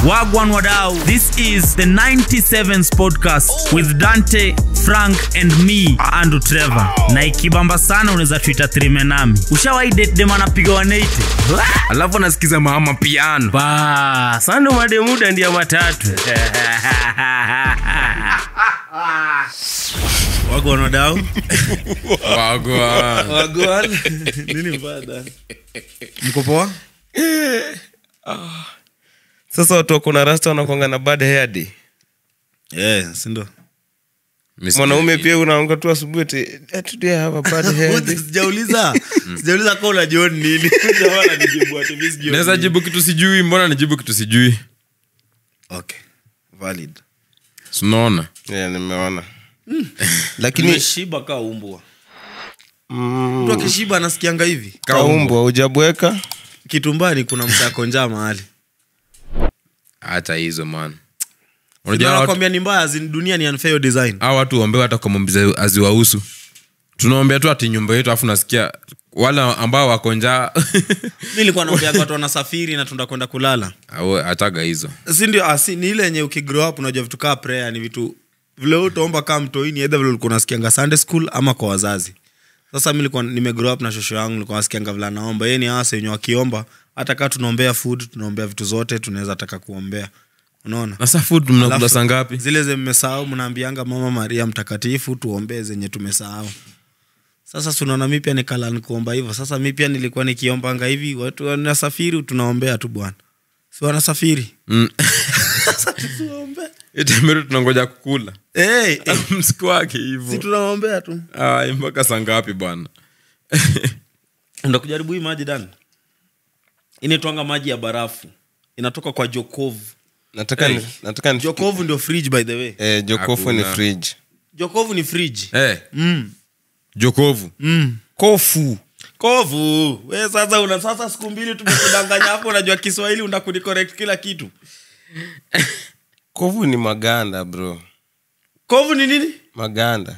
Wagwan Wadau. This is the 97s podcast with Dante, Frank and me, Andrew Trevor. Na ikibamba sana unaweza tuita trime nami. Ushawahi date dem anapiga 180? alafu anasikiza mama piano ba sando mademuda ndia matatu Wagwan Wadau. wagwa Wagwan. Nini mbaya Dan? Mko poa? sasa watu wakona rasta wanakwanga na bad hair day Yeah, si ndio? mwanaume pia unaamka tu asubuhi ati, "Eh, today I have a bad hair day." Sijauliza. Sijauliza kama unajua ni nini. Jamaa ananijibu ati mimi sijui. naweza jibu kitu sijui mbona nijibu kitu sijui Okay. Valid. sinaona Yeah, nimeona lakini Nimeshiba kaa umbwa. Mtu akishiba anasikianga hivi. kaumbwa ujabweka Kitumbani kuna msako njaa mahali. hata hizo man Unajua unajua watu- nakwambia ni mbaya, zin- dunia ni unfair design. hao watu waombewe hata kwa mambo za- haziwahusu tunaombea tu ati nyumba yetu afu nasikia wale ambao wako njaa Mimi nilikuwa naambia watu wanasafiri na tunataka kwenda kulala. au hataga hizo si ndio ah, si, ni ile yenye ukigrow up unajua vitu kaa prayer ni vitu vile wewe utaomba kaa mtoini either vile ulikuwa unasikianga sunday school ama kwa wazazi sasa mi nilikuwa nimegrow up na shosho yangu nilikuwa nasikianga vile anaomba yeye ni hasa wenye wakiomba hata kaa tunaombea food tunaombea vitu zote tunaweza taka kuombea unaona nasa food mnakula Alafu, saa ngapi zile zenye mmesahau mnaambianga mama maria mtakatifu tuombee zenye tumesahau sasa tunaona mi pia nikala nikuomba hivyo sasa mi pia nilikuwa nikiombanga hivi watu wanasafiri tunaombea tu bwana si wanasafiri Mm. sasa tuombee itemero tunangoja kukula hey, msiku wake si hivo tunaombea tu Ai, mpaka saa ngapi bwana enda kujaribu hii maji dani inaitwanga maji ya barafu inatoka kwa jokovu nataka ni- nataka ni- jokovu ndio fridge by the way eh, jokofu ni Hakuna. fridge jokovu ni fridge Eh, mm. jokovu Mm. kofu kovu we sasa una sasa siku mbili tumekudanganya hapo unajua kiswahili unakunicorrect kila kitu kofu ni maganda bro kovu ni nini maganda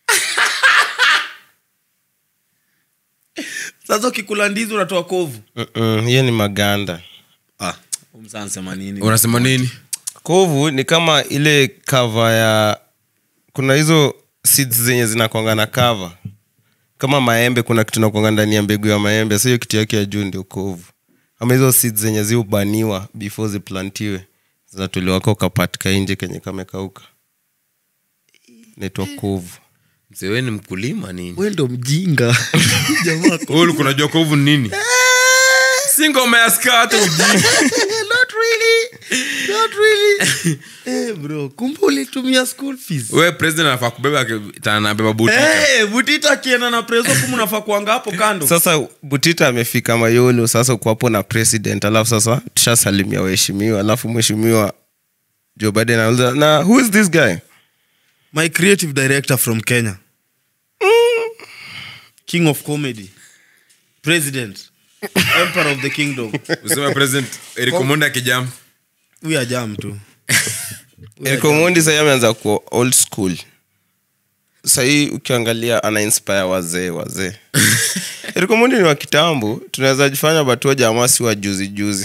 sasa ukikula ndizi unatoa kovu Mm-mm, hiyo ni maganda ah, umsansema nini unasema nini kovu ni kama ile kava ya kuna hizo seeds zenye zinakwanga na kava kama maembe kuna kitu nakwanga ndani ya mbegu ya maembe sa hiyo kitu yake ya juu ndio kovu ama hizo seeds zenye ziubaniwa before ziplantiwe zinatolewa ka ukapatika nje kenye kamekauka naitwa kovu msewe ni mkulima nini we ndo mjinga jamaa Wewe ulikuwa unajua kovu ni nini si ngoma ya skata ujinga not really not really eh bro kumbe ulitumia school fees we president anafaa kubeba tanabeba butita Eh, butita akienda na preso kumu nafaa kuanga hapo kando sasa butita amefika mayolo sasa uko hapo na president alafu sasa tushasalimia waheshimiwa alafu mheshimiwa joe biden anauliza na who is this guy my creative director from kenya king of comedy president emperor of the kingdom useme president erikomonda akijam huyu ajam tu Erikomondi sahii ameanza kuwa old school sahii ukiangalia ana inspire wazee wazee Erikomondi ni wa kitambo tunaweza jifanya batua jamaa si wa juzi juzi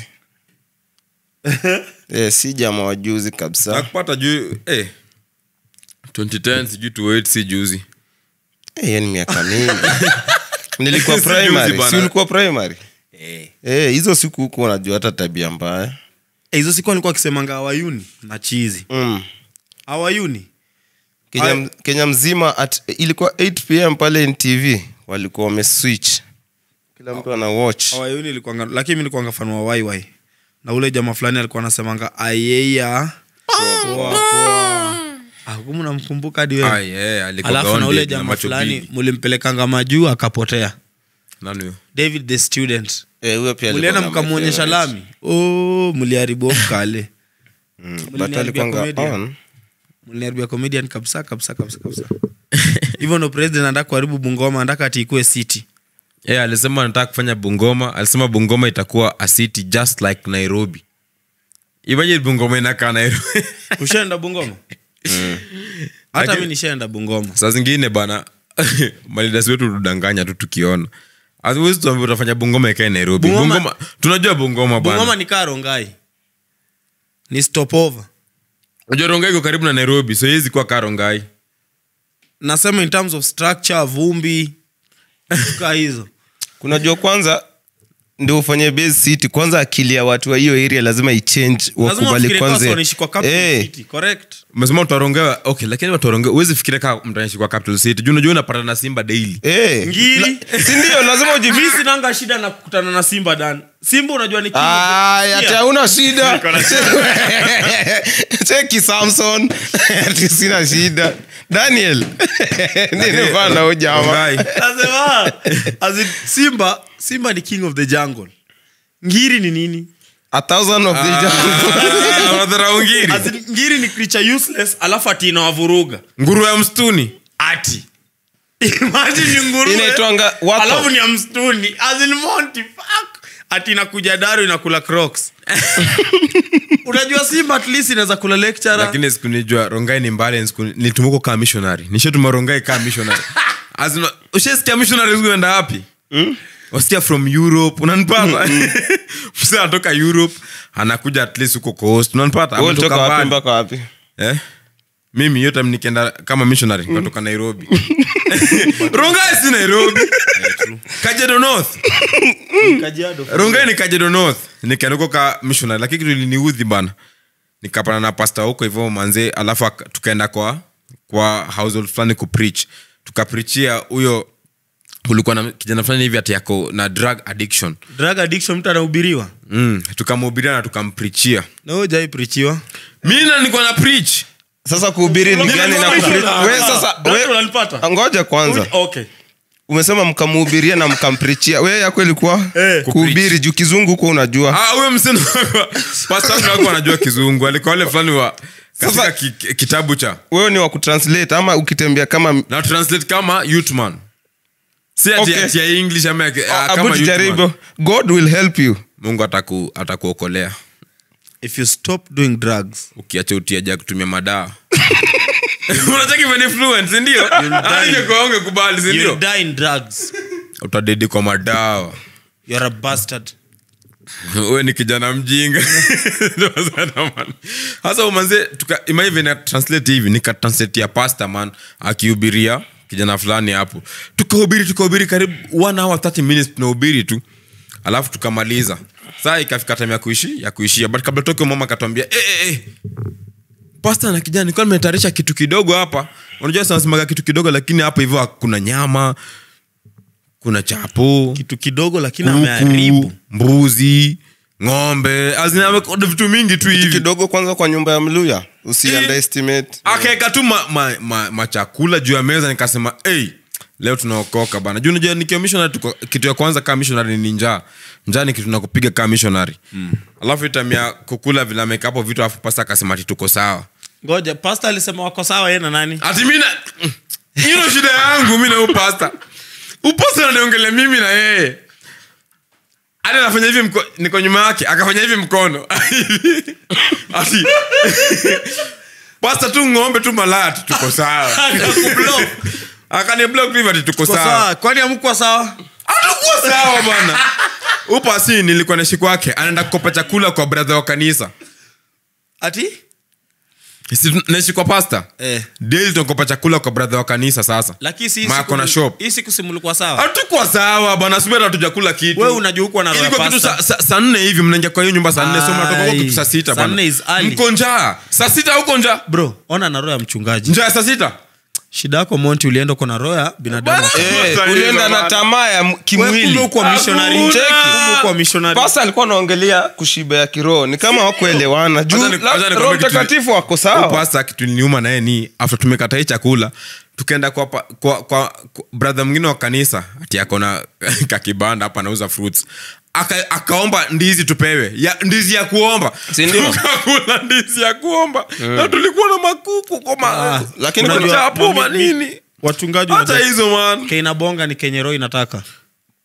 yeah, si jamaa wa juzi kabisa nakupata juu eh, 2010 sijui tuwait si juzi Eh, hiyo ni miaka mingi nilikuwa Si juzi primary bana. si ulikuwa primary Eh, hizo siku huku unajua hata tabia mbaya Eh, hizo siku alikuwa akisemanga awayuni na chizi mm. awayuni kenya, Ay- kenya mzima at, ilikuwa 8 pm pale ntv walikuwa wameswitch kila mtu ana watch awayuni ilikuanga lakini mi nilikuanga fan wa waiwai na ule jamaa fulani alikuwa anasemanga ayeya akumu namkumbuka hadi wewe Ai, eh, alikuwa alafu na gaondi ule na jamaa macho fulani bigi. mulimpelekanga majuu akapotea Nani huyo? david the student Eh, huyo pia mulienda alikuwa na mkamwonyesha my favorite. lami oh, mliharibu mkale Mm, but Mliniharibia alikuwanga comedian. on. mliniharibia comedian kabisa kabisa kabisa kabisa hivyo ndo president anataka kuharibu bungoma anataka ati ikue city Eh, alisema anataka kufanya bungoma alisema bungoma itakuwa a city just like nairobi imaje bungoma inakaa nairobi ushaenda bungoma hata mi nishaenda bungoma saa zingine bana malidasi wetu tudanganya tu tukiona hatuwezi tuambia utafanya bungoma ikae nairobi Bungoma- bungoma tunajua bungoma bana bungoma ni kaa rongai ni stopover unajua rongai iko karibu na nairobi so iwezi kuwa kaa rongai nasema in terms of structure vumbi kaa hizo kunajua kwanza ndio ufanye base city kwanza akili ya watu wa hiyo area lazima ichange lazima wakubali ufikirie kwanza kwanza wanaishi kwa capital Eh, city correct umesema utarongewa okay lakini watarongewa huwezi fikiria kaa mtaishi kwa capital city juu unajua unapata na simba daily eh. Ngiri. La- si ndio lazima ujivi mi sinanga shida na kukutana na simba dan simba unajua ni king of the- Ay, ati Yeah. hauna shida cheki samson ati sina shida daniel ninivana ujama Rongai. Nasema, as in, simba simba ni king of the jungle ngiri ni nini a thousand of the jungle. Ah, wanadharau ngiri As in, ngiri ni creature useless alafu ati inawavuruga nguru ya msituni ati imagine ni nguruwe, Inaitwanga wako. alafu ni ya msituni As in, Monty, fuck. ati inakuja daru inakula crocs unajua simba at least inaweza kula lecturer lakini siku nijua rongai ni mbali siku nitumuko kaa missionary nishatuma rongai kaa missionary Azima, ushasikia missionary uenda wapi wasikia from europe unanipata msa anatoka europe anakuja at least huko coast unanipata Wewe Ametoka ulitoka wapi mbali. mpaka wapi eh? mimi hiyo time nikienda kama missionary nikatoka nairobi rongai si nairobi kajedo north Kajiado. rongai ni kajedo north nikaenda huko ka missionary lakini kitu iliniudhi bana nikapana na pasta huko hivyo manze alafu aka- tukaenda kwa kwa household fulani kupreach tukaprichia huyo kulikuwa na kijana fulani hivi ati yako na drug addiction drug addiction mtu anahubiriwa mm, tukamhubiria na tukamprichia na wewe hujai preachiwa mi na nilikuwa na preach sasa kuhubiri ni gani na kupre- we sasa Ndio we unanipata? ngoja kwanza okay umesema mkamhubiria na mkamprichia we yako ilikuwa Eh. kuhubiri juu kizungu huko unajua Ah, huyo mseno pastor wako anajua kizungu alikuwa wale fulani wa katika Sasa- ki, ki- kitabu cha wewe ni wa kutranslate ama ukitembea kama na translate kama youthman si ati Okay. ati ya english ama ya- ah, abu kama tujaribu youthman. god will help you mungu ataku atakuokolea if you stop doing drugs ukiacha utiaja kutumia madawa unataka even influence sindio aingekuaonge kubali you'll sindio die in drugs utadedi kwa madawa you're a bastard we ni kijana mjinga Ndio sana, man. hasa umanze imaivi na translate hivi nikatranslate ya pasta man akihubiria kijana fulani hapo tukahubiri tukahubiri karibu one hour 30 minutes tunahubiri tu alafu tukamaliza saa ikafika time ya kuishi ya kuishia but kabla toke mama akatwambia eh, eh, eh. pasta na kijana nilikuwa nimetayarisha kitu kidogo hapa unajua sanasemaga kitu kidogo lakini hapa hivyo kuna nyama kuna chapo kitu kidogo lakini ameharibu kuku mbuzi ng'ombe azina amekoda vitu mingi tu hivi kidogo kwanza kwa nyumba ya mluya usi underestimate akaeka tu machakula ma, ma, machakula juu ya meza nikasema hey, leo tunaokoka bana juu najua nikiwa missionary tuko, kitu ya kwanza kaa missionary ni njaa njaa ni kitu nakupiga kaa missionary mm. alafu itamia kukula vile ameka hapo vitu alafu pasta akasema ati tuko sawa ngoja pasta alisema wako sawa yeye na nani ati mina hiyo ndo shida yangu mi na upasta upasta naniongelea mimi na yeye hadi anafanya hivi mko, niko nyuma yake akafanya hivi mkono ati pasta tu ng'ombe tu malaya tu tuko sawa Akakublock. akaniblock hivi ati tuko Kwa sawa sawa kwani amkuwa sawa atakuwa sawa bana upasi nilikuwa naishi kwake anaenda kukopa chakula kwa bradha wa kanisa ati Si naishi kwa pasta Eh. daily tunakopa chakula kwa bradha wa kanisa sasa lakini si hii Ma siku- kona shop. hii siku simulikuwa sawa hatukuwa sawa bwana subira hatujakula kitu Wewe unajua huko na roho ya Ilikuwa kitu pasta. sa- sa- saa nne hivi mnaingia kwa hiyo nyumba saa nne so mnatoka huko Ai, kitu saa sita saa bwana. nne is early. mko njaa saa sita huko njaa bro ona na roho ya mchungaji njaa ya saa sita shida yako monti ulienda uko na roho ya binadamu Bana. Eh, Sasa ulienda hizo na bana. tamaa ya m- Wewe kimwili kumbe uko missionary. Hakuna. Cheki, kumbe uko missionary. pasa alikuwa anaongelea kushiba ya kiroho ni kama wakuelewana juu Acha ni- la- acha nikwambie roho kitu- mtakatifu wako sawa pasta kitu niliuma naye ni after tumekata hii chakula tukaenda kwa, pa- kwa, kwa, kwa brother mwingine wa kanisa ati akona kakibanda hapa anauza fruits Aka, akaomba ndizi tupewe ya, ndizi ya kuomba Si ndio? tukakula ndizi ya kuomba na tulikuwa na makuku kwa ma, lakini kuna unajua- chapo manini wachungaji hata unajua- hizo man keina bonga ni kenye roho inataka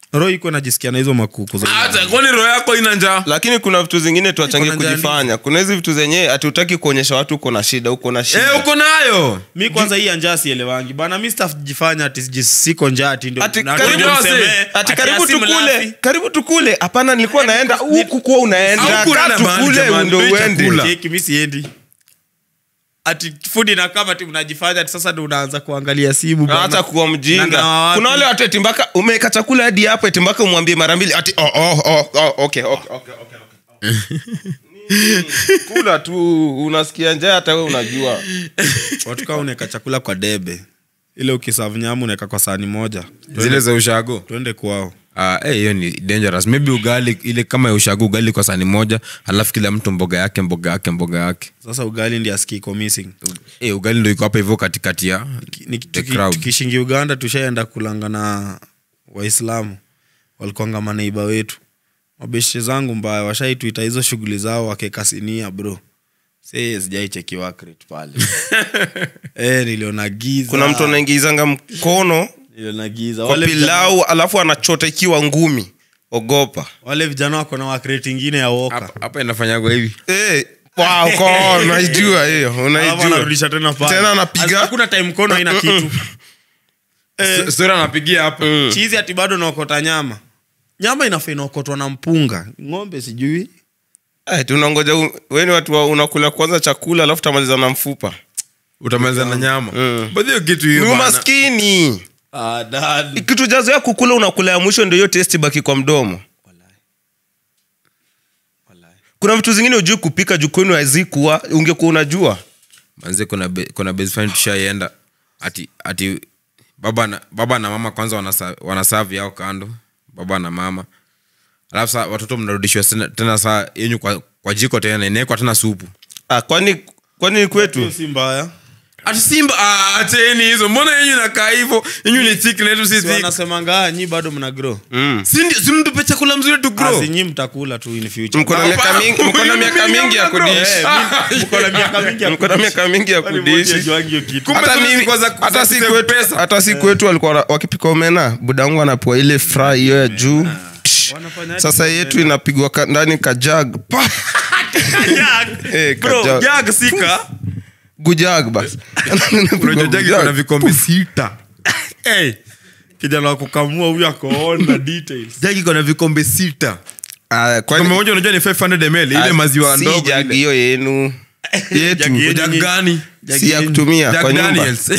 roho iko najisikia na hizo makuku za hata kwani roho yako ina njaa lakini kuna vitu zingine tuachange Iko na kujifanya kuna hizi vitu zenyewe hatutaki kuonyesha watu uko na shida uko na shida Eh, uko nayo mi kwanza hii ya njaa sielewangi bana mi stajifanya ati siji- siko njaa ati ndio- Ati na karibu ndio wase, msemee, ati ati karibu asi tukule mlafi. karibu tukule hapana nilikuwa naenda huku kuwa unaenda Hauku kaa unaenda mahali tukule jamani, ndo ndio uende chakula. Cheki, mi siendi ati fudi na kama ti mnajifanya ati sasa ndo unaanza kuangalia simu bana. hata kuwa Na mjinga ngawa wapi? kuna wale watu eti mpaka umeweka chakula hadi hapo eti mpaka umwambie mara mbili ati oh, oh, oh, oh, okay, okay, okay, okay, okay. Nini? kula tu unasikia njaa hata we unajua watu kaa unaweka chakula kwa debe ile ukisavu nyamu unaweka kwa sahani moja zile za ushago twende kwao Ah, eh, hiyo ni dangerous maybe ugali ile kama ya ushago ugali kwa sani moja alafu kila mtu mboga yake mboga yake mboga yake sasa ugali ndi aski iko missing eh, ugali ndo iko hapa hivyo katikati ya Ni- the tuki- crowd. tukishingi uganda tushaenda kulanga na waislamu walikuanga maneiba wetu mabeshe zangu mbaya washaituita hizo shughuli zao wakekasinia bro se sijaichekiwa crate pale e, niliona giza kuna mtu anaingizanga mkono niliona giza kwa wale vijana, pilau alafu anachota ikiwa ngumi ogopa wale vijana wako na wakreti ingine ya woka hapa hapa inafanyagwa hivi Eh, wow, ko- unaijua hiyo Alafu unaijua anarudisha tena pale. Tena anapiga. hakuna time mkono haina kitu S- sura anapigia hapa chizi ati bado naokota nyama nyama inafaa inaokotwa na mpunga ng'ombe sijui Eh, tunangoja u- weni watu wa- unakula kwanza chakula alafu tamaliza na mfupa utamaliza na nyama Mm. but hiyo kitu ni hiyo bana. umaskini ah, dad. kitu jazoea kukula unakula ya mwisho ndio hiyo testi baki kwa mdomo kuna vitu zingine ujui kupika juu kwenu hazikuwa ungekuwa unajua manze kuna be, kuna base friend tushaienda ati ati baba na, baba na mama kwanza wanasa- wanasavi yao kando baba na mama alafu saa watoto mnarudishwa tena, tena saa yenyu kwa, kwa jiko tena inawekwa tena supu ah, kwani kwani ni kwetu Hiyo si mbaya ati simba ah, acheni hizo mbona yenyu nakaa hivyo yenyu ni thick na yetu si Si thick wanasemanga "Ah, nyi bado mna grow mm. si ndio si mtupe chakula mzuri tu grow Asi nyi mtakula tu in future mko na miaka mingi mko na miaka mingi ya kudishi Mko na miaka mingi ya mko na miaka mingi ya Kwani moja kudishi hajuangi hiyo kitu. Kumbe hata sasa mimi zilikuwa za- hata za si kusave kwetu pesa. hata si kwetu walikuwa wana- wakipika omena buda wangu anapewa ile fry hiyo ya juu Tsh. Wanafanya sasa aje yetu inapigwa ka- ndani kajag Pa! Eh, Bro, kajag. jag sika gujag basi unajua jagi kuna vikombe sita hey, kijana wa kukamua huyu akoona details jagi kuna vikombe sita Ah, kwani- kombe moja unajua ni 500 ml ile Ah, maziwa si ndogo jagi ile. hiyo yenu yetu Jagi yenyu Jag ni- gani si ya kutumia Jack kwa nyumba Daniels.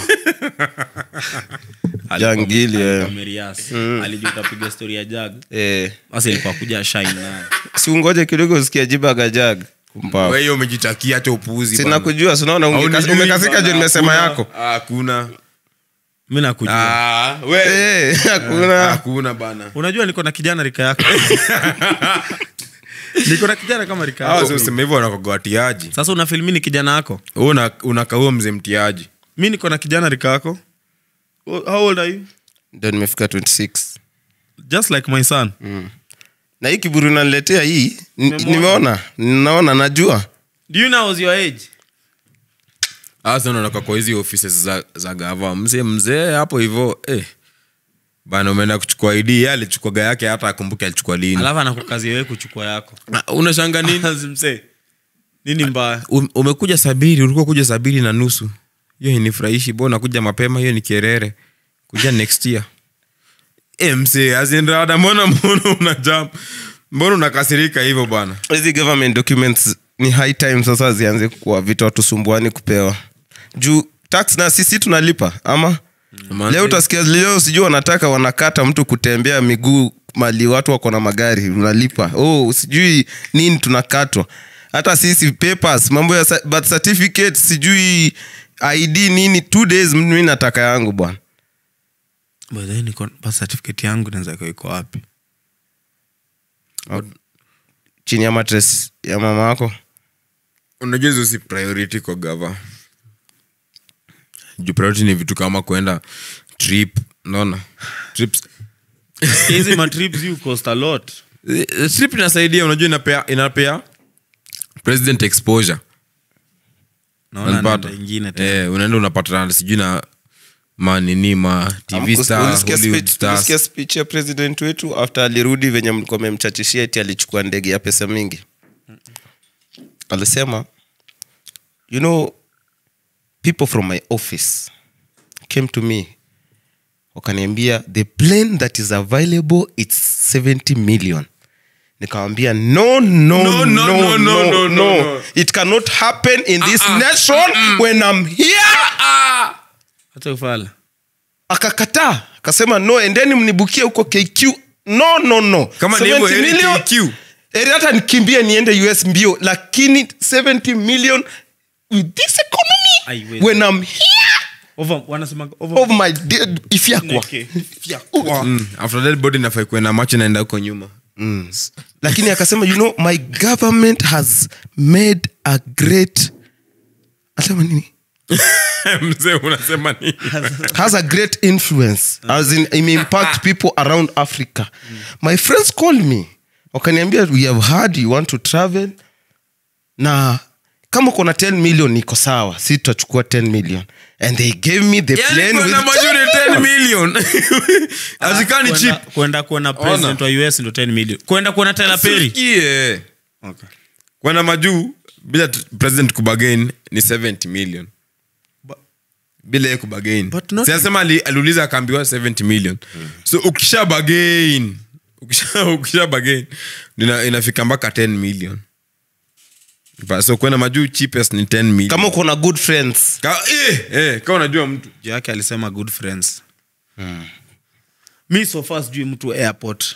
jangili eh. Kamerias. alijua utapiga story ya jag Eh, basi ilikuwa kuja shine nayo si ungoje kidogo usikia jiba gajag Kumbavu. wewe umejitakia hata upuuzi sina bana. kujua sinaona Haunijui umekasika bana, juu nimesema hakuna. yako Ah, hakuna mi nakujua Ah, we- Eh, hakuna hakuna bana unajua niko na kijana rika yako niko na kijana kama rika Hawa yako sema hivyo wanakoga watiaji sasa unafilmi ni kijana yako Wewe una- unakaua mzee mtiaji mi niko na kijana rika yako Oh, how old are you ndio nimefika 26 just like my son na hii kiburi unaniletea hii n- Umemwona? nimeona ninaona najua do you know I was your age hasa unatoka kwa hizi offices za, za gava mzee mzee hapo hivyo eh. bana umeenda kuchukua id yeye alichukuaga yake hata akumbuke alichukua lini alafu anakukazia wewe kuchukua yako Ah, unashanga nini msee nini mbaya Um- umekuja sabiri ulikuwa kuja sabiri na nusu hiyo inifurahishi bo nakuja mapema hiyo ni kerere kuja next year e, msee azinrada mbona mbona unajam mbona unakasirika hivyo bana hizi government documents ni high time sasa zianze kuwa vitu watusumbuani kupewa juu tax na sisi tunalipa ama Manze- leo utasikia leo sijui wanataka wanakata mtu kutembea miguu mali watu wako na magari unalipa oh sijui nini tunakatwa hata sisi papers mambo ya sa- birth certificate sijui id nini two days mi nataka yangu bwana By the way, niko birth certificate yangu naweza kuwa iko wapi chini ya matres ya mama yako unajua hizo si priority kwa gava juu priority ni vitu kama kwenda trip naona trips hizi matrips you cost a lot Eh, trip inasaidia unajua inapea inapea president exposure naona Unapata? nenda ingine tena eh, unaenda unapatana sijui na manini ma tv Amkus- star ulisikia Hollywood speech- stars. ulisikia speech ya president wetu after alirudi venye mlikuwa memchachishia eti alichukua ndege ya pesa mingi alisema you know people from my office came to me wakaniambia the plane that is available its 70 million nikawambia no no no no no, no, no, it cannot happen in this nation when i'm here hata ufala akakataa akasema no endeni mnibukie huko kq no no no Kama ni hivyo, 70 heri million, KQ. heri hata nikimbie niende us mbio lakini 70 million with this economy Aiwezi. when i'm here Over- wanasemaga over- of my dead ifyakwa Neke. Mm, after that body nafai kuwe na macho naenda huko nyuma mm. lakini akasema you know my government has made a great asema nini mzee unasema nini has a great influence as in it may impact people around africa my friends called me wakaniambia we have heard you want to travel na kama kuna 10 million iko sawa si tutachukua 10 million and they gave me the Yani plane with kwenda majuri 10 million azikani Kwenda- chip kwenda kuona president wa us ndo 10 million kwenda kuona Tyler Perry Sikie. okay. kwenda majuu bila t- president kubagain ni 70 million But- bila yeye kubagain But not- siasema ali, aliuliza akaambiwa 70 million so ukisha bagain ukisha, ukisha bagain ina, inafika mpaka 10 million Ba- so kwenda majuu cheapest ni 10 million kama uko na good friends Ka, eh, eh, kama unajua mtu juu yake alisema good friends mi so far sijui mtu airport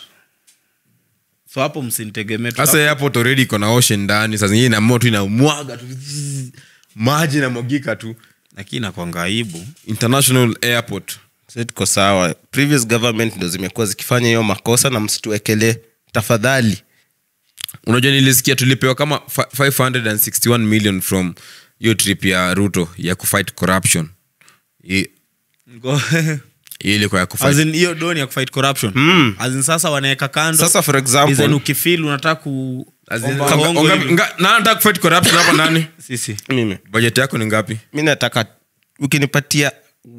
so hapo msinitegemee tu. sasa airport already iko na ocean ndani saa zingine inamua tu inamwaga tu maji inamwagika tu lakini nakwanga aibu international airport Sasa tuko sawa previous government ndo zimekuwa zikifanya hiyo makosa na msituwekelee tafadhali unajua nilisikia tulipewa kama fi- 561 million from hiyo trip ya ruto ya kufight corruption Hi- Ngo- hiyo ilikuwa ya As kufight in, hiyo doni ya kufight corruption Mm. As in, sasa wanaweka kando Sasa for example- Design ukifeel unataka ku As in, omba onga- hongo onga- hivi. nga- na anataka kufight corruption hapa nani sisi mimi budget yako ni ngapi mi nataka ukinipatia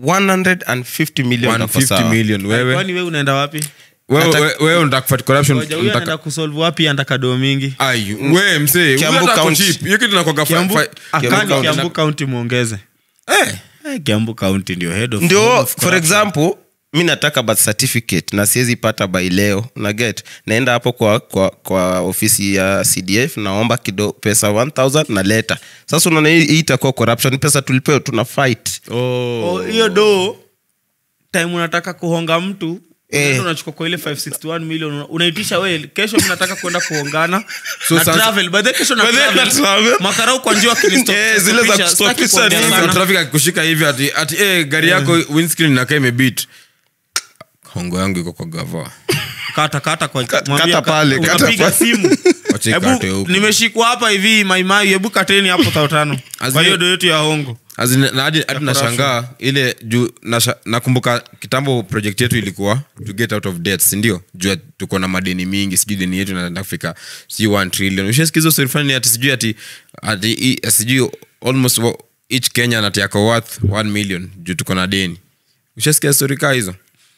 150 million itakuwa 150 sawa. million wewe kwani we unaenda wapi wewe Nataka- wewe- wewe unataka kufight corruption Ngoja, huyu unataka- anaenda kusolve wapi andaka doo mingi Ai, wewe msee Kiambu huyu hata County. ako cheap. hiyo kitu inakuwaga fi- kiambu fi- akani County. kiambu kaunti mwongeze Eh, Eh, kiambu kaunti ndio head of ndio of for corruption. example mi nataka birth certificate na siwezi pata by leo na get naenda hapo kwa, kwa, kwa ofisi ya cdf naomba kido pesa 1000 na leta sasa unaona hii hii itakuwa corruption pesa tulipewa tuna fight Oh, hiyo do time unataka kuhonga mtu Eh. unaenda unachukua kwa ile 561 million una- unaitisha we kesho mi nataka kwenda kuongana So na sasa- travel by the way, kesho na By the way, travel. na travel. makarau kwa njia wakinisto- Eh, zile za stopisha, kustopisha sitaki kuongea nini, Sasa sana. traffic akikushika hivi ati ati eh, gari yako windscreen inakaa imebit hongo yangu iko kwa gava kata kata kwa Kata- mwambie kata ka- pale, kata unapiga pale. simu Wacha ikate hebu huko. nimeshikwa hapa hivi maimai hebu kateni hapo tao tano Azine- kwa hiyo do yetu ya hongo As in, na hadi hadi nashangaa ile juu nasha- nakumbuka kitambo project yetu ilikuwa to get out of debt sindio juu ya tuko na madeni mingi sijui deni yetu inaenda kufika sijui 1 trillion ushasikiza story fulani ati sijui ati ati i- sijui almost wa- each kenya ati yako worth 1 million juu tuko na deni ushasikia story kaa hizo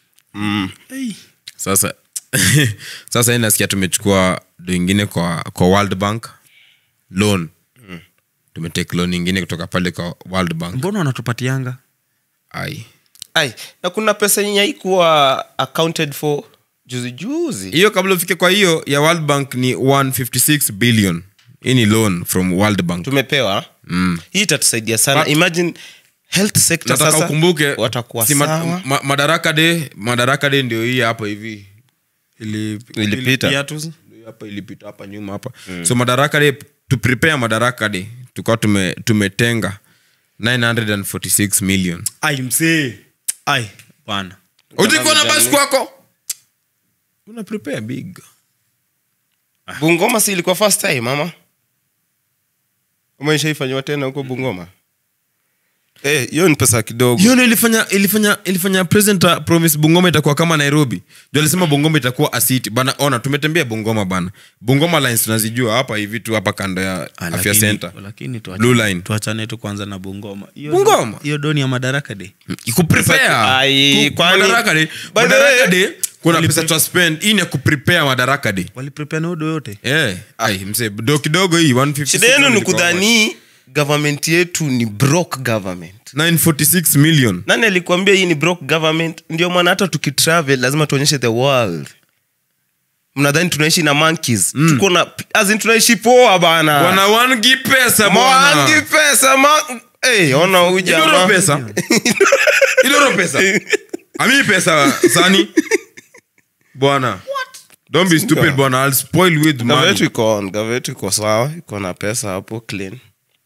sasa sasa hii nasikia tumechukua do ingine kwa kwa world bank loan tumetake loan ingine kutoka pale kwa world bank mbona wanatupatianga ai Ai, na kuna pesa yenye haikuwa accounted for juzi juzi hiyo kabla ufike kwa hiyo ya world bank ni 156 billion hii ni loan from world bank tumepewa mm. hii itatusaidia sana But- imagine health sector nataka sasa ukumbuke watakuwa si ma- sawa ma- madaraka de madaraka de ndio hii hapa hivi Ili- Ilipita. ilipia tu. Ndio hapa ilipita hapa nyuma hapa so madaraka de to prepare madaraka de tukawa tume, tumetenga 946 million ai msee ai bwana utikuwa na basi kwako una prepare big bungoma si ilikuwa first time mama ama ishaifanyiwa tena huko bungoma Eh, hiyo ni pesa kidogo hiyo ndio ilifanya ilifanya ilifanya president uh, promise bungoma itakuwa kama nairobi ndio alisema bungoma itakuwa asiti bana ona tumetembea bungoma bana bungoma lines tunazijua hapa hivi tu hapa kando ya Ah, afya lakini- center lakini tuacha- Blue line. tuachane tu kwanza na bungoma Hiyo- Bungoma? hiyo doni ya madaraka de kuprepare Ai, Ku- kwani- madaraka day By the madaraka way, day kuna pesa twa spend hii ni ya kuprepare madaraka day waliprepare na udo yote eh ai mse do kidogo hii 150 shida yenu ni kudhani government yetu ni broke government 946 million nani alikuambia hii ni broke government ndio maana hata tukitravel lazima tuonyeshe the world mnadhani tunaishi na monkeys tuko na as in tunaishi poa bana bwana wangi pesa Mwangi bwana pesa ma hey, ona huyu Iloro jamaa pesa iloro pesa ami pesa sani bwana don't be stupid bwana i'll spoil with Gava money yetu iko on gava yetu iko sawa iko na pesa hapo clean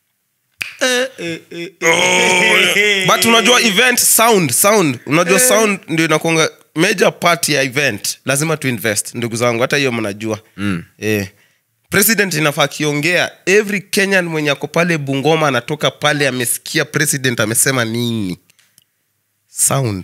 but unajua event sound sound unajua sound ndio inakuanga major part ya event lazima tu invest ndugu zangu hata hiyo mnajua mm. eh. president inafaa akiongea every kenyan mwenye ako pale bungoma anatoka pale amesikia president amesema nini sound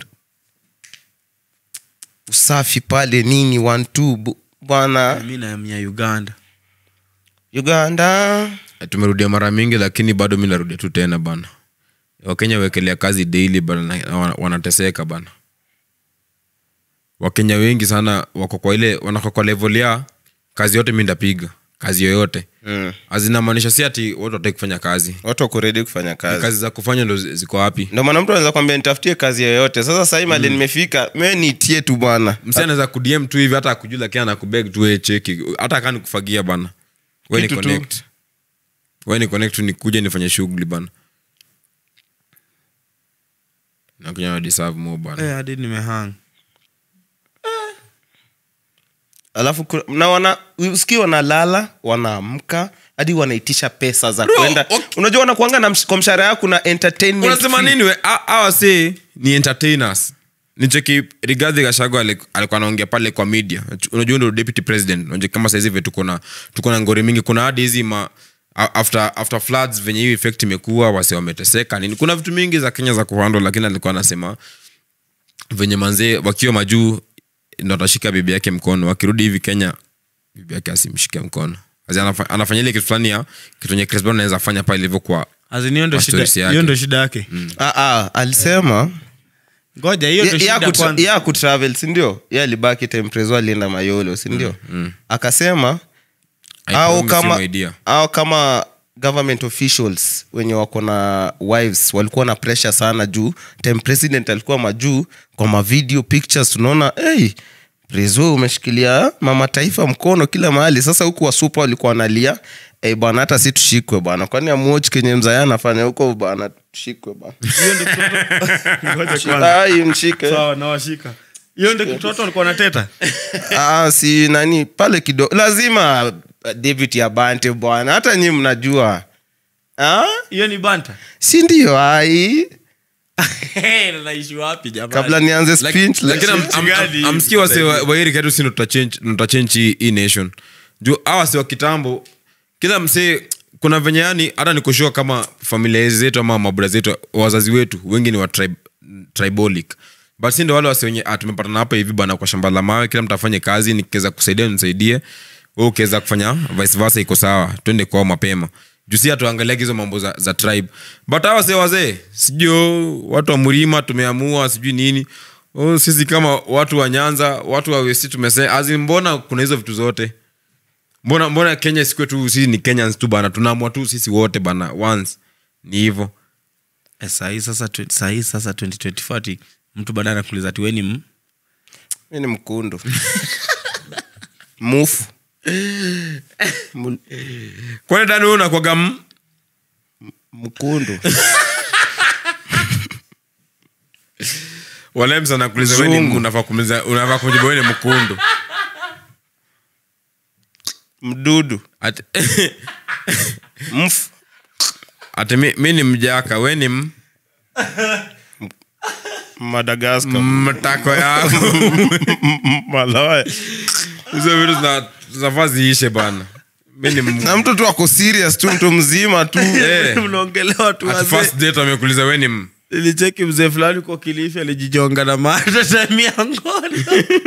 usafi pale nini one two bu- bwana mi naamia uganda uganda tumerudia mara mingi lakini bado mi narudia tu tena bana wakenya wekelea kazi daily bana na wana- wanateseka bana wakenya wengi sana wako kwa ile wanako kwa level ya kazi yote mi ndapiga kazi yoyote mm. azinamaanisha si ati watu wataki kufanya kazi watu wako ready kufanya kazi, kazi za kufanya ndo zi- ziko wapi ndio maana mtu anaweza kwambia nitafutie kazi yoyote sasa sahii mali nimefika me niitie tu bwana msi anaweza kudm tu hivi hata akujua lakini anakubeg tu we cheki hata akani kufagia bana we ni Kitu tu. connect we ni connect tu nikuja nifanye shughuli bana nakuja na deserve more bana Eh, hadi nimehang alafu ku- na wana usikii wanalala wanaamka hadi wanaitisha pesa za kwenda okay. unajua wanakuanga na msh- kwa mshahara yao kuna entertainment unasema fee. nini we A- hawa si ni entertainers nicheki rigadhi gashago alikuwa anaongea pale kwa media unajua ndo deputy president unajua kama saizi hivi tuko na tuko na ngori mingi kuna hadi hizi ma a- after after floods venye hiyo effect imekuwa wase wameteseka nini kuna vitu mingi za kenya za kuhandle lakini alikuwa anasema venye manzee wakiwa majuu ndo atashika bibi yake mkono wakirudi hivi kenya bibi yake asimshike mkono Asi anafa- anafanya ile kitu fulani ya kitu enye Chris Brown anaweza fanya pale ilivyokuwa azini ndo Kwa shida stories yake. hiyo ndo shida yake Ah, ah, alisema ngoja hiyo ndo ya- ya shida kutra- kwanza ya kutravel sindio ye alibaki temprezo alienda mayolo sindio akasema I au promise you kama my dear. au kama government officials wenye wako na wives walikuwa na pressure sana juu time president alikuwa majuu kwa mavideo pictures tunaona hey, prezo umeshikilia mama taifa mkono kila mahali sasa huku wasupa walikuwa wanalia hey, bwana hata si tushikwe bwana kwani amuochi kenye mzaya anafanya huko bwana tushikwe bwana Ngoja kwanza. Ai, mshike sawa nawashika hiyo ndo kitoto alikuwa nateta ah, si nani pale kidogo lazima uh, david ya bante bwana hata nyi mnajua ah? hiyo ni banta si ndio ai naishi wapi jamani kabla nianze Like- speech lakini am- am- gani? am- amsikia wase wa- wairi katu si tutachenji hii- hii nation juu awa wase wa kitambo kila msee kuna venye yani hata nikushua kama familia zetu ama mabura zetu wazazi wetu wengi ni wa tribe, tribolic but si ndo wale wase wenye ah, tumepatana hapa hivi bana kwa shamba la mawe kila mtu afanye kazi nikiweza kusaidia nisaidie we ukiweza kufanya vice versa iko sawa twende kwao mapema juu si hatuangaliagi hizo mambo za, za tribe but hawa wazee wazee sijui oh, watu wa mlima tumeamua sijui nini oh, sisi kama watu wa nyanza watu wa westi tumese azi mbona kuna hizo vitu zote mbona mbona kenya sikue tu sisi ni kenyans tu bana tunaamua tu sisi wote bana once ni hivo Eh, sahii sasa twe- sahii sasa 2024 ati mtu baadaye anakuuliza ati weni m mi ni mkundu mufu Mul- kwani dani wewe unakwaga m mkundu walemsa anakuuliza wewe ni m, Mzungu. unafaa kumuuliza unafaa kumjibu wewe ni mkundu mdudu ati mfu ati mi, mi ni mjaka we ni m madagaskar mtako yangu malaya hizo vitu zina- zinafaa ziishe bana mi ni m- na mtu tu ako serious tu mtu mzima tu Eh. mnaongelewa tu At wazee. first date amekuuliza we ni m- nilicheki mzee fulani kwa kilifi alijijonga na mata time ya ngono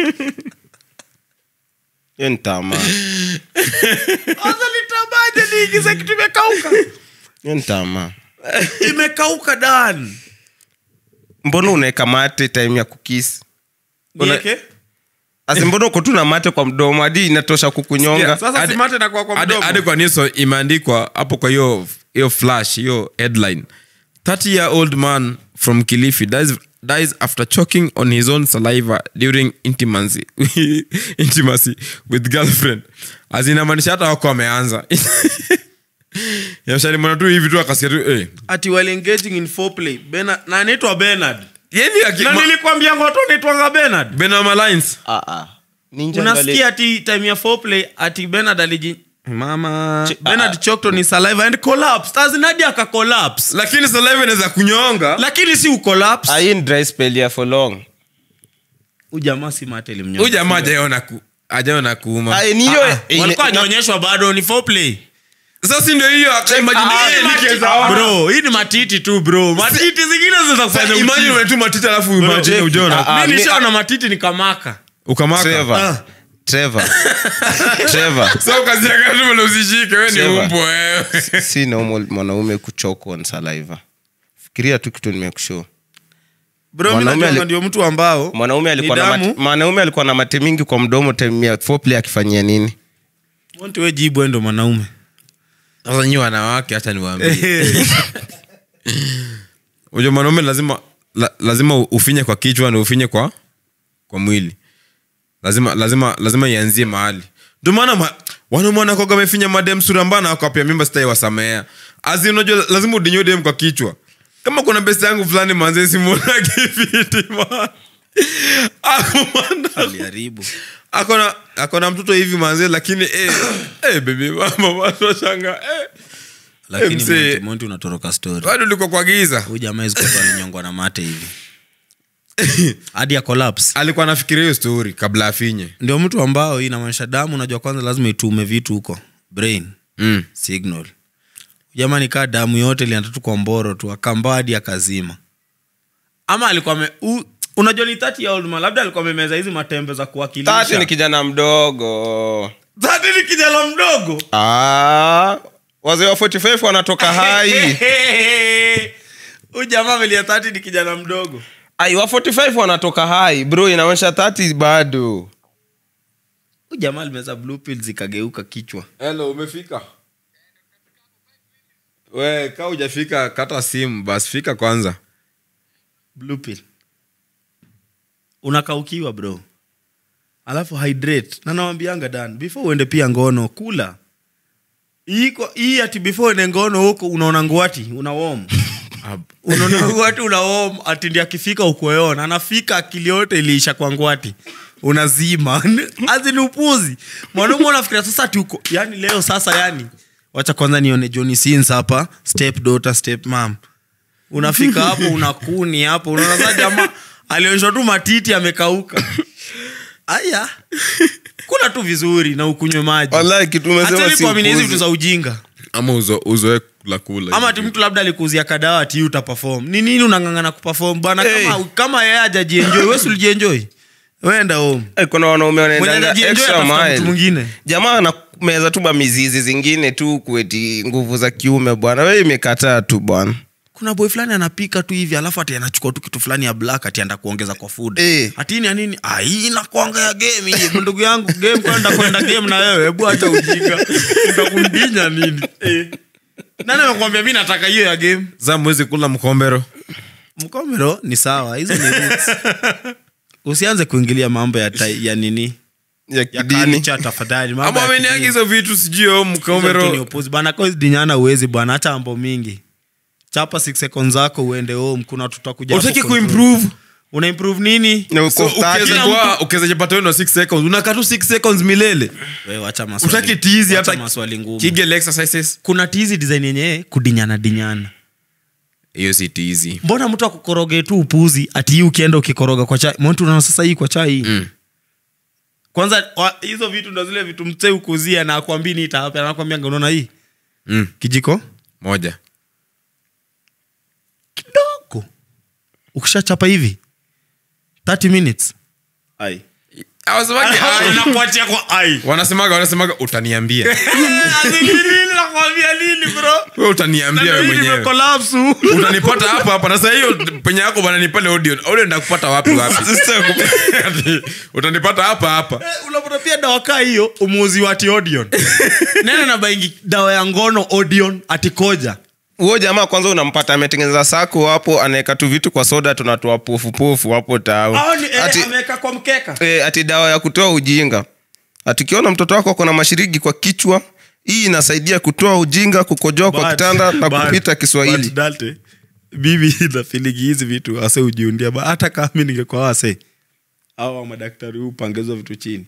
hiyo ni tamaa sasa nitabaje niingize kitu imekauka hiyo ni tamaa imekauka dan mbona unaweka mate time ya kukisi Una- nieke asi mbona uko tu na mate kwa mdomo hadi inatosha kukunyonga sasa Hadi- simate nakuwa kwa hadi- mdomo hadi kwa niso imeandikwa hapo kwa hiyo hiyo flash hiyo headline 30 year old man from kilifi dies, dies after choking on his own saliva during intimacy, intimacy with girlfriend as inamaanisha hata wako wameanza yamshalimana tu hivi tu akasikia tu eh. ati while engaging in foreplay Bernard na anaitwa Bernard Yeni aki- na ma- nilikwambia ngoto naitwanga Bernard Benama Lines. unasikia ati time ya foreplay ati Bernard aliji mama Ch- Bernard choked on his saliva and collapsed as in hadi aka collapse lakini saliva inaweza kunyonga lakini si ucollapse hii ni dry spell ya for long ujamaa si mate limnyonga huyu jamaa ajaona ku ajaona kuuma Ai, ni hiyo- Ah, ah, ine- walikuwa na- wanaonyeshwa bado ni foreplay sasa si ndio hiyo aka- imagine- Ah, eh, ni nikiweza ona. bro hii ni matiti tu bro matiti zingine zinaweza Sasa kufanya imagine uchizi. unatuma titi alafu imagine Bro, ujona ah, mi mi- nishaona matiti nikamaka ukamaka Trevor. Ah. Trevor. Trevor. so kazi yako tu mbona usishike wewe ni Trevor. umbo wewe si normal mwanaume kuchoko on saliva fikiria tu kitu nimekushow bro mi Mwanaume najuanga ali- ndio mtu ambao mwanaume alikuwa na Nidamu. mate, mwanaume alikuwa na mate mingi kwa mdomo time ya foreplay akifanyia nini Monty we jibu endo mwanaume sasa nyi wanawake hacha niwaambie unajua mwanaume lazima la, lazima ufinye kwa kichwa na ufinye kwa kwa mwili lazima lazima lazima ianzie mahali ndio maana ma, wanaume wanakoga wamefinya madem sura mbana wakapia mimba sitai wasamea azi unajua lazima udinyo dem kwa kichwa kama kuna best yangu fulani manze simona kifiti man akumanda aliharibu akona akona mtoto hivi manze lakini eh, eh, baby mama watu washanga eh. lakini mzee. Monty- Monty unatoroka story bado liko kwa giza huyu jamaa hizi kutu alinyongwa na mate hivi hadi ya collapse alikuwa anafikiria hiyo story kabla afinye ndio mtu ambao inamaanisha damu unajua kwanza lazima itume vitu huko brain mm. signal jamani kaa damu yote ilienda tu kwa mboro tu akambaa hadi akazima ama alikuwa ame, u, unajua ni 30 year old man labda alikuwa amemeza hizi matembe za tati kuwakilisha ni kijana mdogo 30 ni kijana mdogo ah, wazee wa 45 wanatoka hai huyu jamaa amelia 30 ni kijana mdogo ai wa 45 wanatoka hai bro inaonyesha 30 bado huyu jamaa alimeza blue pill zikageuka kichwa hello umefika we ka ujafika kata simu basi fika kwanza blue pill unakaukiwa bro alafu hydrate na nawambianga dan before uende pia ngono kula hii kwa- hii ati before uende ngono huko unaona ngwati unawom unaona ngwati unawom ati ndi akifika ukueona anafika akili yote iliisha kwa ngwati unazima azi ni upuzi mwanaume unafikiria sasa ati uko yani leo sasa yani wacha kwanza nione Johnny Sins hapa step daughter step mom unafika hapo unakuni hapo unaona sasa jamaa alionyeshwa tu matiti amekauka aya kula tu vizuri na ukunywe maji Wallahi, kitu umesema Acheni si kuamini hizi upuzi. vitu za ujinga ama uzo, uzoe kula kula ama ati mtu labda alikuzia kadawa ati utapafom ni nini unangangana kupafom bana Hey. kama, kama yeye ajajienjoi wesi ulijienjoi wenda home Eh, kuna wanaume mwenye wanaendanga anajienjoi extra atafuta mtu mile mwingine jamaa anameza tu mamizizi zingine tu kueti nguvu za kiume bwana we imekataa tu bwana kuna boy fulani anapika tu hivi alafu ati anachukua tu kitu fulani ya black ati anda kuongeza kwa food Eh. ati ni ya nini ah hii inakuanga ya game hii ndugu yangu game kwenda kwenda game na wewe hebu acha ujinga utakundinya nini eh. nani amekwambia mimi nataka hiyo ya game za mwezi kula mkombero mkomero ni sawa hizo ni roots. usianze kuingilia mambo ya, ta, ya nini ya ya kidini culture tafadhali mambo ama ya ameniagi kidini. hizo vitu sijui o Hizo vitu ni mkombero upuzi bana kwa hizi dinyana uwezi bwana hata mambo mingi chapa 6 seconds zako uende home kuna tutakuja hapo utaki control. kuimprove una improve nini Na uko so thirty. ukiweza kuwa- ukiweza jipata weno 6 seconds unakaa tu 6 seconds milele wewe acha maswali utaki tizi Wacha hata maswali ngumu kigel exercises kuna tizi design yenyewe kudinyana dinyana hiyo si tizi mbona mtu akukoroge tu upuzi ati hii ukienda ukikoroga kwa chai mtu unaona sasa hii kwa chai Mm. kwanza wa- hizo vitu ndo zile vitu msee ukuzia na akwambii ni itaapa anakwambia unaona hii mm. kijiko moja kidogo ukishachapa hivi 30 minutes ai Hawasemagi, "Ai." nakuachia kwa ai wanasemaga wanasemaga utaniambia nakwambia lini bro we utaniambia we mwenyewe nimekolapsu utanipata hapa hapa na saa hiyo penye yako bana nipale audio audio ndakupata wapi wapi Ati, utanipata hapa hapa unapata pia dawa kaa hiyo umuuzi wa ati odion nene na baingi dawa ya ngono odion atikoja huo jamaa kwanza unampata ametengeneza sako hapo anaweka tu vitu kwa soda tunatoa pofupofu hapo tao ati, ameweka kwa mkeka e, ati dawa ya kutoa ujinga atikiona mtoto wako akona mashirigi kwa kichwa hii inasaidia kutoa ujinga kukojoa kwa But- kitanda na but- kupita but kiswahili Dalte, bibi nafiligi hizi vitu ase ujiundia ba hata kama mi ningekuwa wase au madaktari hupangezwa vitu chini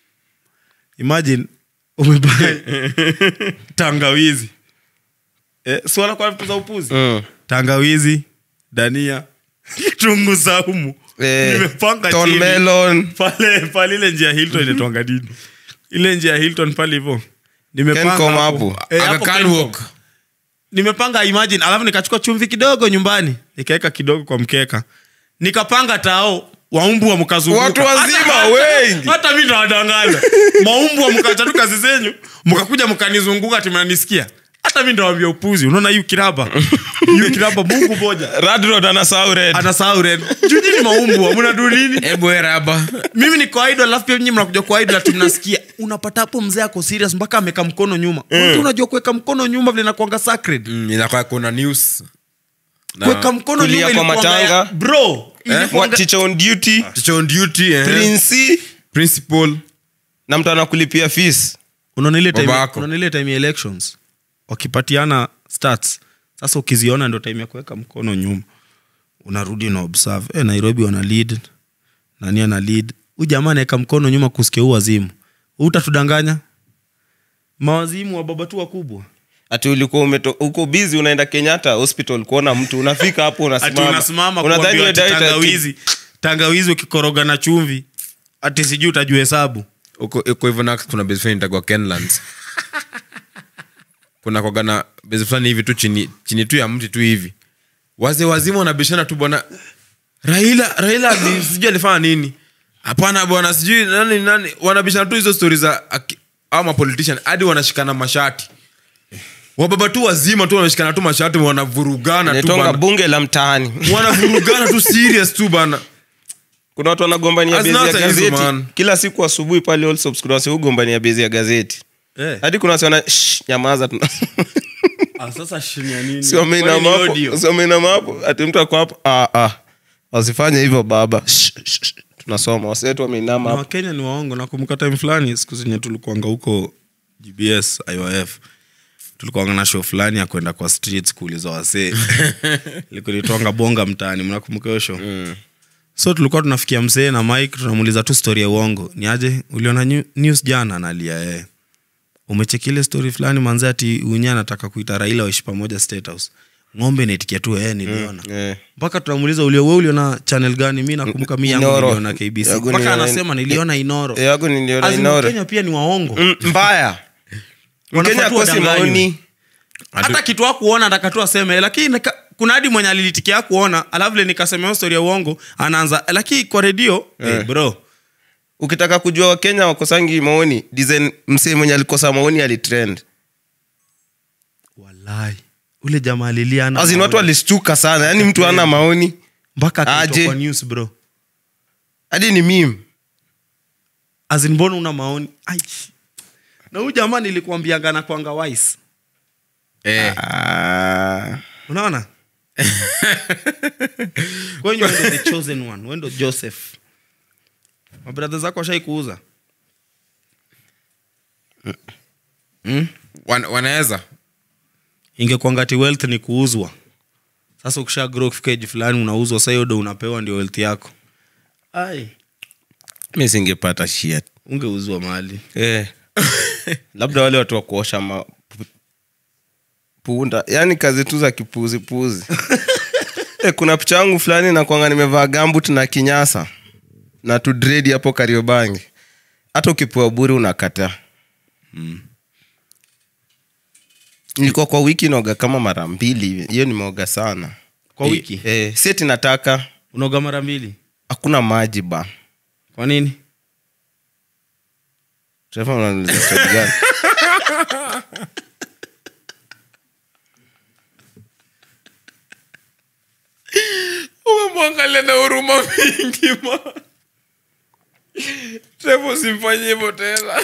imagine umebai tangawizi eh, swala kwa vitu za upuzi Mm. tangawizi dania kitunguu saumu Eh, nimepanga Thorn chini. melon. pale pale ile njia ya hilton inaitwanga nini ile njia ya hilton pale hivo Kencom hapo. Aga Khan Walk. nimepanga imagine alafu nikachukua chumvi kidogo nyumbani nikaweka kidogo kwa mkeka nikapanga tao waumbwa mkazunguka Watu wazima Hata- wengi. hata mi ndawadanganya maumbwa mkachatu kazi zenyu mkakuja mkanizunguka timanisikia hata mi ndawambia upuzi unaona hiyu kiraba hiyu kiraba mungu moja radrod anasahau red anasahau red jujini maumbwa mnadu nini Ebu we raba mimi ni kwa idol alafu pia nyinyi mnakuja kwa idol ati mnasikia unapata hapo mzee ako serious mpaka ameka mkono nyuma mm. unajua kuweka mkono nyuma vile nakuanga sacred Mm, inakuwa kuna news Na- kuweka mkono Kulia nyuma kwa ilikuwanga ya- matanga. bro ilikuwanga- What teacher on duty Teacher on duty eh. prince principal na mtu anakulipia fees unaona ile time- Babako. unaona ile time ya elections wakipatiana stats sasa ukiziona ndo time ya kuweka mkono nyuma unarudi na observe eh, nairobi wana lead nani ana lead huyu jamaa anaweka mkono nyuma kusikia huu wazimu utatudanganya mawazimu wa baba tu wakubwa ati ulikuwa umeto- uko busy unaenda kenyatta hospital kuona mtu unafika hapo ati unasimama unasimama Unadhani kuambiwa ati wewe diet ati- tangawizi tangawizi ukikoroga na chumvi ati sijui utajua hesabu uko uko hivyo na kuna base fulani itagwa kenlands kuna kwaga na base fulani hivi tu chini chini tu ya mti tu hivi wazee wazima wanabishana tu bwana raila raila ali- sijui alifanya nini hapana bwana sijui nani nani wanabishana tu hizo stori za aki- au mapolitician hadi wanashikana mashati wababa tu wazima tu wanashikana tu mashati wanavurugana tu inaitwanga bana bunge la mtaani wanavurugana tu serious tu bana kuna watu wanagombania As bezi ya not a hizo, gazeti man. kila siku asubuhi pale Allsops kuna wasi hugombania bezi ya gazeti eh. hadi kuna wasi wana "Shh, nyamaza tuna- ah, sasa shinya nini si wameinama Kwani ni hapo audio? si wameinama hapo ati mtu ako hapo ah, ah. wasifanye hivyo baba Shh, shh, shh. tunasoma wasetu wameinama na hapo wakenya ni waongo nakumbuka time fulani siku zenye tulikuanga huko gbs iif tulikuanga na show fulani ya kwenda kwa streets kuuliza wasee likunitwanga bonga mtaani mnakumbuka hiyo show mm. so tulikuwa tunafikia msee na mike tunamuuliza tu story ya uongo ni aje uliona new- news jana nalia yeye umechekile story fulani manze ati unye anataka kuita raila waishi pamoja state house ng'ombe naitikia tu ee niliona eh. mpaka tunamuuliza ulio we uliona channel gani mi nakumbuka mi yangu Inoro. niliona kbc Yangu mpaka niliona- anasema niliona inoro Eh, yangu niliona As in, Inoro. Wakenya pia ni waongo Mm, mbaya Wanafaa mkenya tu akosi wadanganywe. maoni hata kitu akuona atakatu aseme lakini nika- kuna hadi mwenye alilitikia kuona alafu vile nikasema hiyo story ya uongo anaanza lakini kwa redio eh. bro ukitaka kujua wakenya wakosangi maoni design msee mwenye alikosa maoni alitrend walai ule jamaa alilia hana azin watu maoni. walistuka sana yaani mtu ana maoni mpaka akaitwa Aje. kwa news bro hadi ni mim azin mbona una maoni Ai. na huyu jamaa nilikuambianga na kwanga wise eh. unaona kwenye wendo the chosen one wendo joseph mabradha zako washai kuuza Wan, wanaweza ingekwangati wealth ni kuuzwa sasa ukisha grow kufika age fulani unauzwa sa hiyo ndo unapewa ndio wealth yako ai mi singepata shit ungeuzwa mahali eh. labda wale watu wa kuosha ma... pu- punda yaani kazi tu za kipuzipuzi eh, kuna picha yangu fulani nakwanga nimevaa gambut na kinyasa na tudredi hapo kariobangi hata ukipewa buri unakataa nilikuwa kwa wiki naoga kama mara mbili hivi hiyo nimeoga sana Kwa wiki? eh, si ati nataka unaoga mara mbili hakuna maji ba kwa nini Trevor, unaniuliza swali gani? umemwangalia na huruma mingi ma trevo simfanye hivyo tena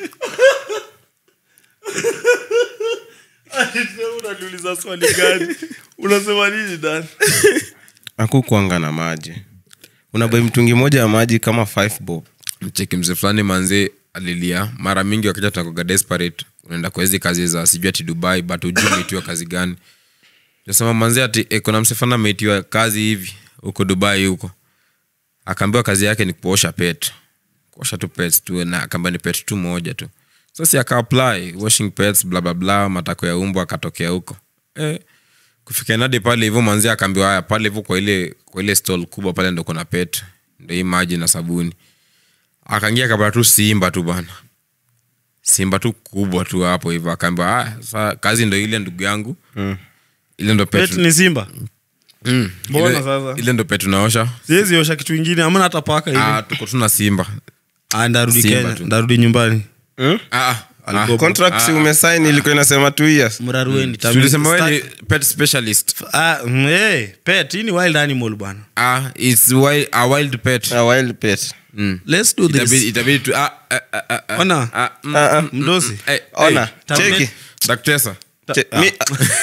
unaniuliza swali gani unasema nini dan hakukuanga na maji unabai mtungi moja ya maji kama five bob mcheki mzee fulani manze alilia mara mingi wakija tunakoga desperate unaenda kwa hizi kazi za sijui ati dubai but ujui umeitiwa kazi gani nasema manze ati eh, kuna mse fulani ameitiwa kazi hivi huko dubai huko akaambiwa kazi yake ni kuosha pet kuosha tu pets tu na akaambiwa ni pet tu moja tu sasa aka apply washing pets bla bla bla matako ya umbo akatokea huko eh, kufika nadi pale hivyo manzi akaambiwa haya pale hivyo kwa ile kwa ile stall kubwa pale ndo kuna pet ndo hii maji na sabuni akaingia akapata tu simba tu bana simba tu kubwa tu hapo hivyo akaambiwa "Ah, sa kazi ndo ile ndugu yangu mm. ile ndo pet, pet ni simba mm. Mbona ile, sasa? ile ndo pet unaosha siwezi osha kitu ingine amana hata paka hivi ah, tuko tuna simba ah, ndarudi Simba kenya tu. ndarudi nyumbani ah, ah, Alikuwa- contract si umesaini ilikuwa inasema two years mrarueni ah. tulisema wewe ni pet specialist Ah, mm, hey, pet hii ni wild animal bwana ah, it's wild, a wild pet a wild pet mm. let's do itabidi, this itabidi tu ah, ah, ah, ah, ah, Ona. ah, mm, Ah, ah. mdosi hey, ona hey, cheki daktesa Che- mi-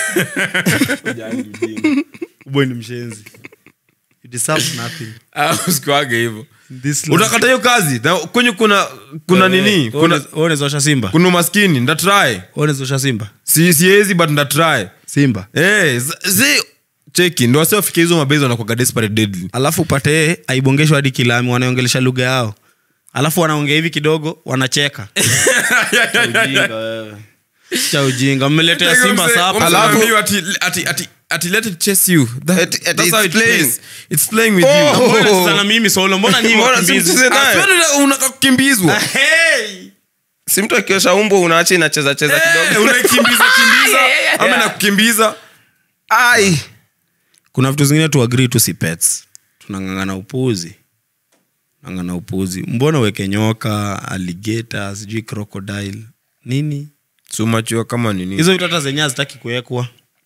boy ni mshenzi you deserve nothing Ah, usikuage hivyo this life. utakata hiyo kazi na kwenye kuna kuna Wewe, nini wewe kuna unaweza- wewe unaweza osha simba kuna umaskini ndatry Wewe unaweza osha simba si siezi but ndatry simba hey, zi cheki ndo wasiofika hizo mabezi wanakwaga desperate deadly alafu upate yeye aibongeshwa hadi kilami wanaongelesha lugha yao alafu wanaongea hivi kidogo wanacheka Cha ujinga wewe. cha ujinga mmeletea simba sapa Alafu- Alafu- ati, ati, ati, ati let it chase you That- Ati- ati that's how it's it playing. plays. It's playing with Oh. you Mbona unacheza na mimi solo mbona nyinyi Mbona wakimbizi? simcheze naye? Ah, si wewe unataka kukimbizwa Hey! si mtu akiosha umbo unaacha inacheza cheza Eh, kidogo unaikimbiza kimbiza ama nakukimbiza ai kuna vitu zingine tu agree tu si pets tunangangana upuzi ngangana upuzi mbona uweke nyoka alligator sijui crocodile nini sumachua kama nini hizo vitu hata zenye hazitaki kuwekwa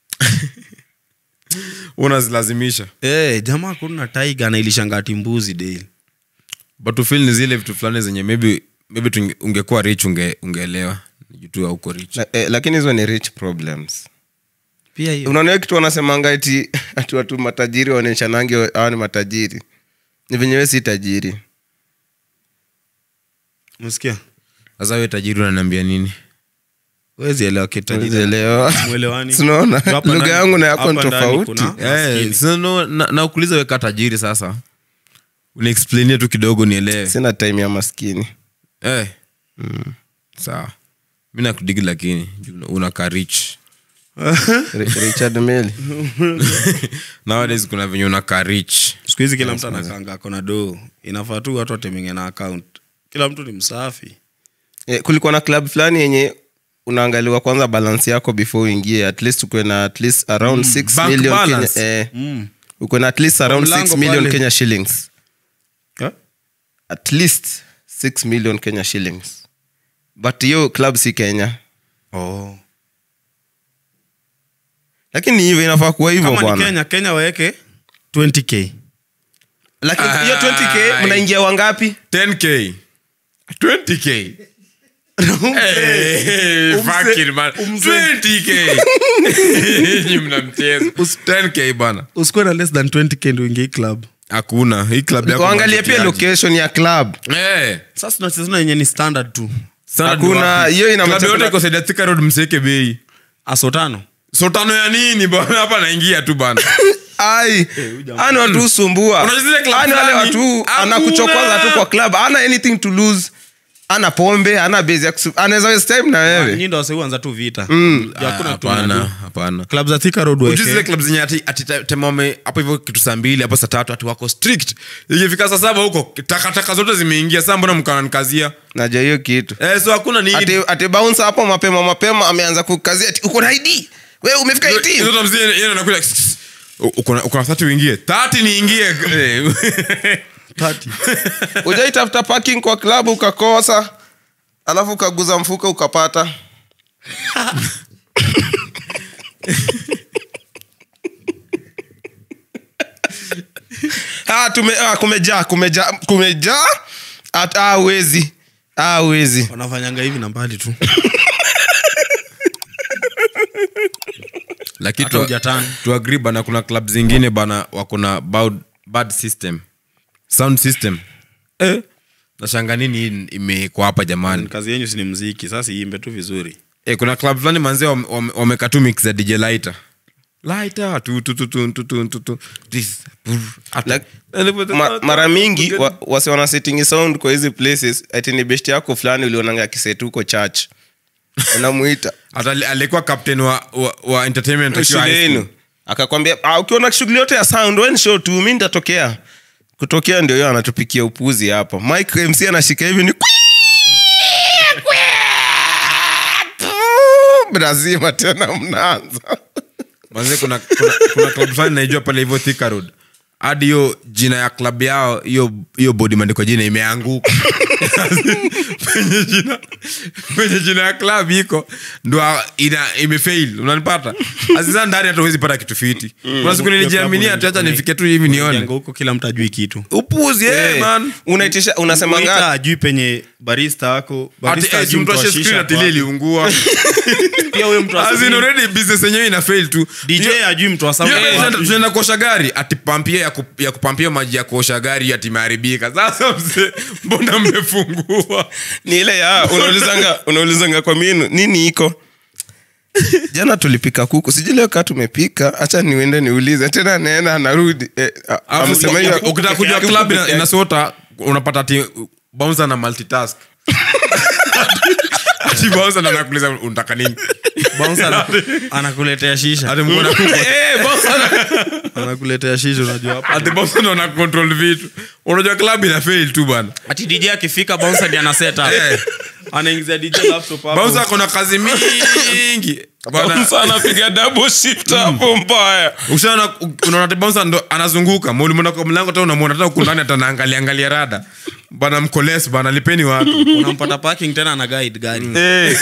unazilazimisha hey, jamaa kuna taiga anailishangati mbuzi daily but ufil ni zile vitu fulani zenye maybe maybe tunge- ungekuwa rich unge, ungeelewa jutu auko rich La- eh, lakini hizo ni rich problems pia hiyo unaona hiyo kitu wanasemanga ati ati watu matajiri waonyeshanange hawa ni matajiri ni venyewe si tajiri msikia sasa we tajiri unaniambia nini wezi elewa kitajiri Elewa. mwelewani Sinaona? Hapa Lugha ndani- yangu na yako hapa ni ndani tofauti. kuna Eh, maskini. sasa no, na, na ukuliza weka tajiri sasa uniexplainie tu kidogo nielewe sina time ya maskini eh. sawa mi nakudigi lakini juu unakaa rich Ri- richard meli nowadays kuna venye unakaa rich siku hizi kila mtu anakanga akona doo inafaa tu watu watemenge na account kila mtu ni msafi eh, kulikuwa na club fulani yenye unaangaliwa kwanza balance yako before uingie at least ukuwe na at least around 6 bank million Kenya, balance. eh, mm. ukuwe na at least around mlango 6 million pale. kenya shillings Eh? at least 6 million kenya shillings but hiyo club si kenya oh. lakini hivyo inafaa kuwa hivyo kama ni bwana kenya kenya waweke 20k lakini hiyo 20k Ai. mnaingia wangapi 10k 20k Hey, fucking man. 20k Nyinyi mna mchezo 10k bana usikuwe na less than 20k ndio ingie hii club hakuna hii club yako kuangalia pia mnachutiaje? location ya club Eh, sasa tunacheza na yenye ni standard tu standard Hakuna, wapi? hiyo ina Club mchakula- yote iko Saida Thika road mseke bei aso tano so tano ya nini bana hapa naingia tu bana ai ani watu husumbua Unajua zile club ani wale fulani? watu Hakuna. anakuchokoza tu kwa club ana anything to lose ana pombe ana base ya kusu- anaweza waste time na wewe nyinyi ndo wase huanza tu vita Mm. Ya hakuna Ah, kitu hapana mnajua. hapana club za Thika Road Ujui weke. zile club zenye ati, ati te- tema wame hapo hivyo kitu saa mbili hapo saa tatu ati wako strict ikifika saa saba huko takataka zote zimeingia saa mbona mkananikazia najua hiyo kitu eh, so hakuna ni ati, ati bouncer hapo mapema mapema ameanza kukazia ati uko na id wewe umefika 18 Hizo tamzi yeye- yeye anakuja, "Ss, ss, uko na- uko na 30 uingie 30 niingie Eh, ujaitafuta parking kwa klabu ukakosa alafu ukaguza mfuka ukapata ah, tume, ah, kumejaa kumejaa kumejaa At- ah, wezi ah, wezi wanafanyanga hivi na mbali tu lakini Hata tu- hujatani. tu agree bana kuna club zingine bana wako na bad, bad system sound system eh. nashanga nini hii imekwa hapa jamani kazi yenyu si ni mziki sasa iimbe tu vizuri eh, kuna club fulani manzee wame- wame- wameka tu mix za dj lighter lighter tu tu tu tu tu tu tu tu this brr, ata- Like, ma, mara mingi wa, wasi wana setting sound kwa hizi places ati ni best yako fulani ulionanga akisetu huko church unamuita hata ali- alikuwa captain wa, wa, wa entertainment akiwa shule high school. yenu akakwambia "Ah, ukiona shughuli yote ya sound wen show tu mi nitatokea kutokea ndio hiyo anatupikia upuzi hapa mike mc anashika hivi ni brazima tena mnaanza manze kuna, kuna, kuna club fulani naijua pale hivyo Thika Road hadi hiyo jina ya club yao hiyo hiyo bodi imeandikwa jina imeanguka penye jina penye jina ya club iko ndo ina imefail unanipata asiza ndani hata huwezi pata kitu fiti kuna siku nilijiaminia tu hata nifike tu hivi nione Jengo huko kila mtu ajui kitu upuzi eh, Eh, man unaitisha unasema Waiter nga ajui penye barista wako ati barista eh, ajui mtu mtu wa ashe shisha screen ako atilie wapi. iliungua pia huyo mtu wa As in screen, already business yenyewe ina fail tu DJ ajui mtu wa sound Hiyo ako tunaenda- wapi. tunaenda kuosha gari ati pampia ya, ku, ya kupampia maji ya kuosha gari ati imeharibika sasa mzee mbona mmefungua ni ile ya unaulizanga unaulizanga kwa minu nini iko jana tulipika kuku sijui leo kaa tumepika hacha niende niulize tena naenda narudi eh, a- Alafu amesema uki- hiyo- uki- ukitaka kujua kuku club peke ina- yake. inasota unapata ati bouncer na multitask ati bouncer na anakuuliza unataka nini Bouncer ana- anakuletea shisha ati mko na kuku eh bouncer na- anakuletea shisha unajua hapa ati bouncer ndo ana control vitu unajua club ina fail tu bana ati dj akifika bouncer ndiye ana set up Eh. anaingiza dj laptop hapo bouncer ako na kazi mingi bana Bouncer anapiga double shift hapo mbaya ushaona unaona ati bouncer ndo anazunguka ulimwona kwa mlango hata unamwona hata huku ndani hata anaangalia angalia rada bana mkoles bana lipeni watu unampata parking tena ana guide gari Eh.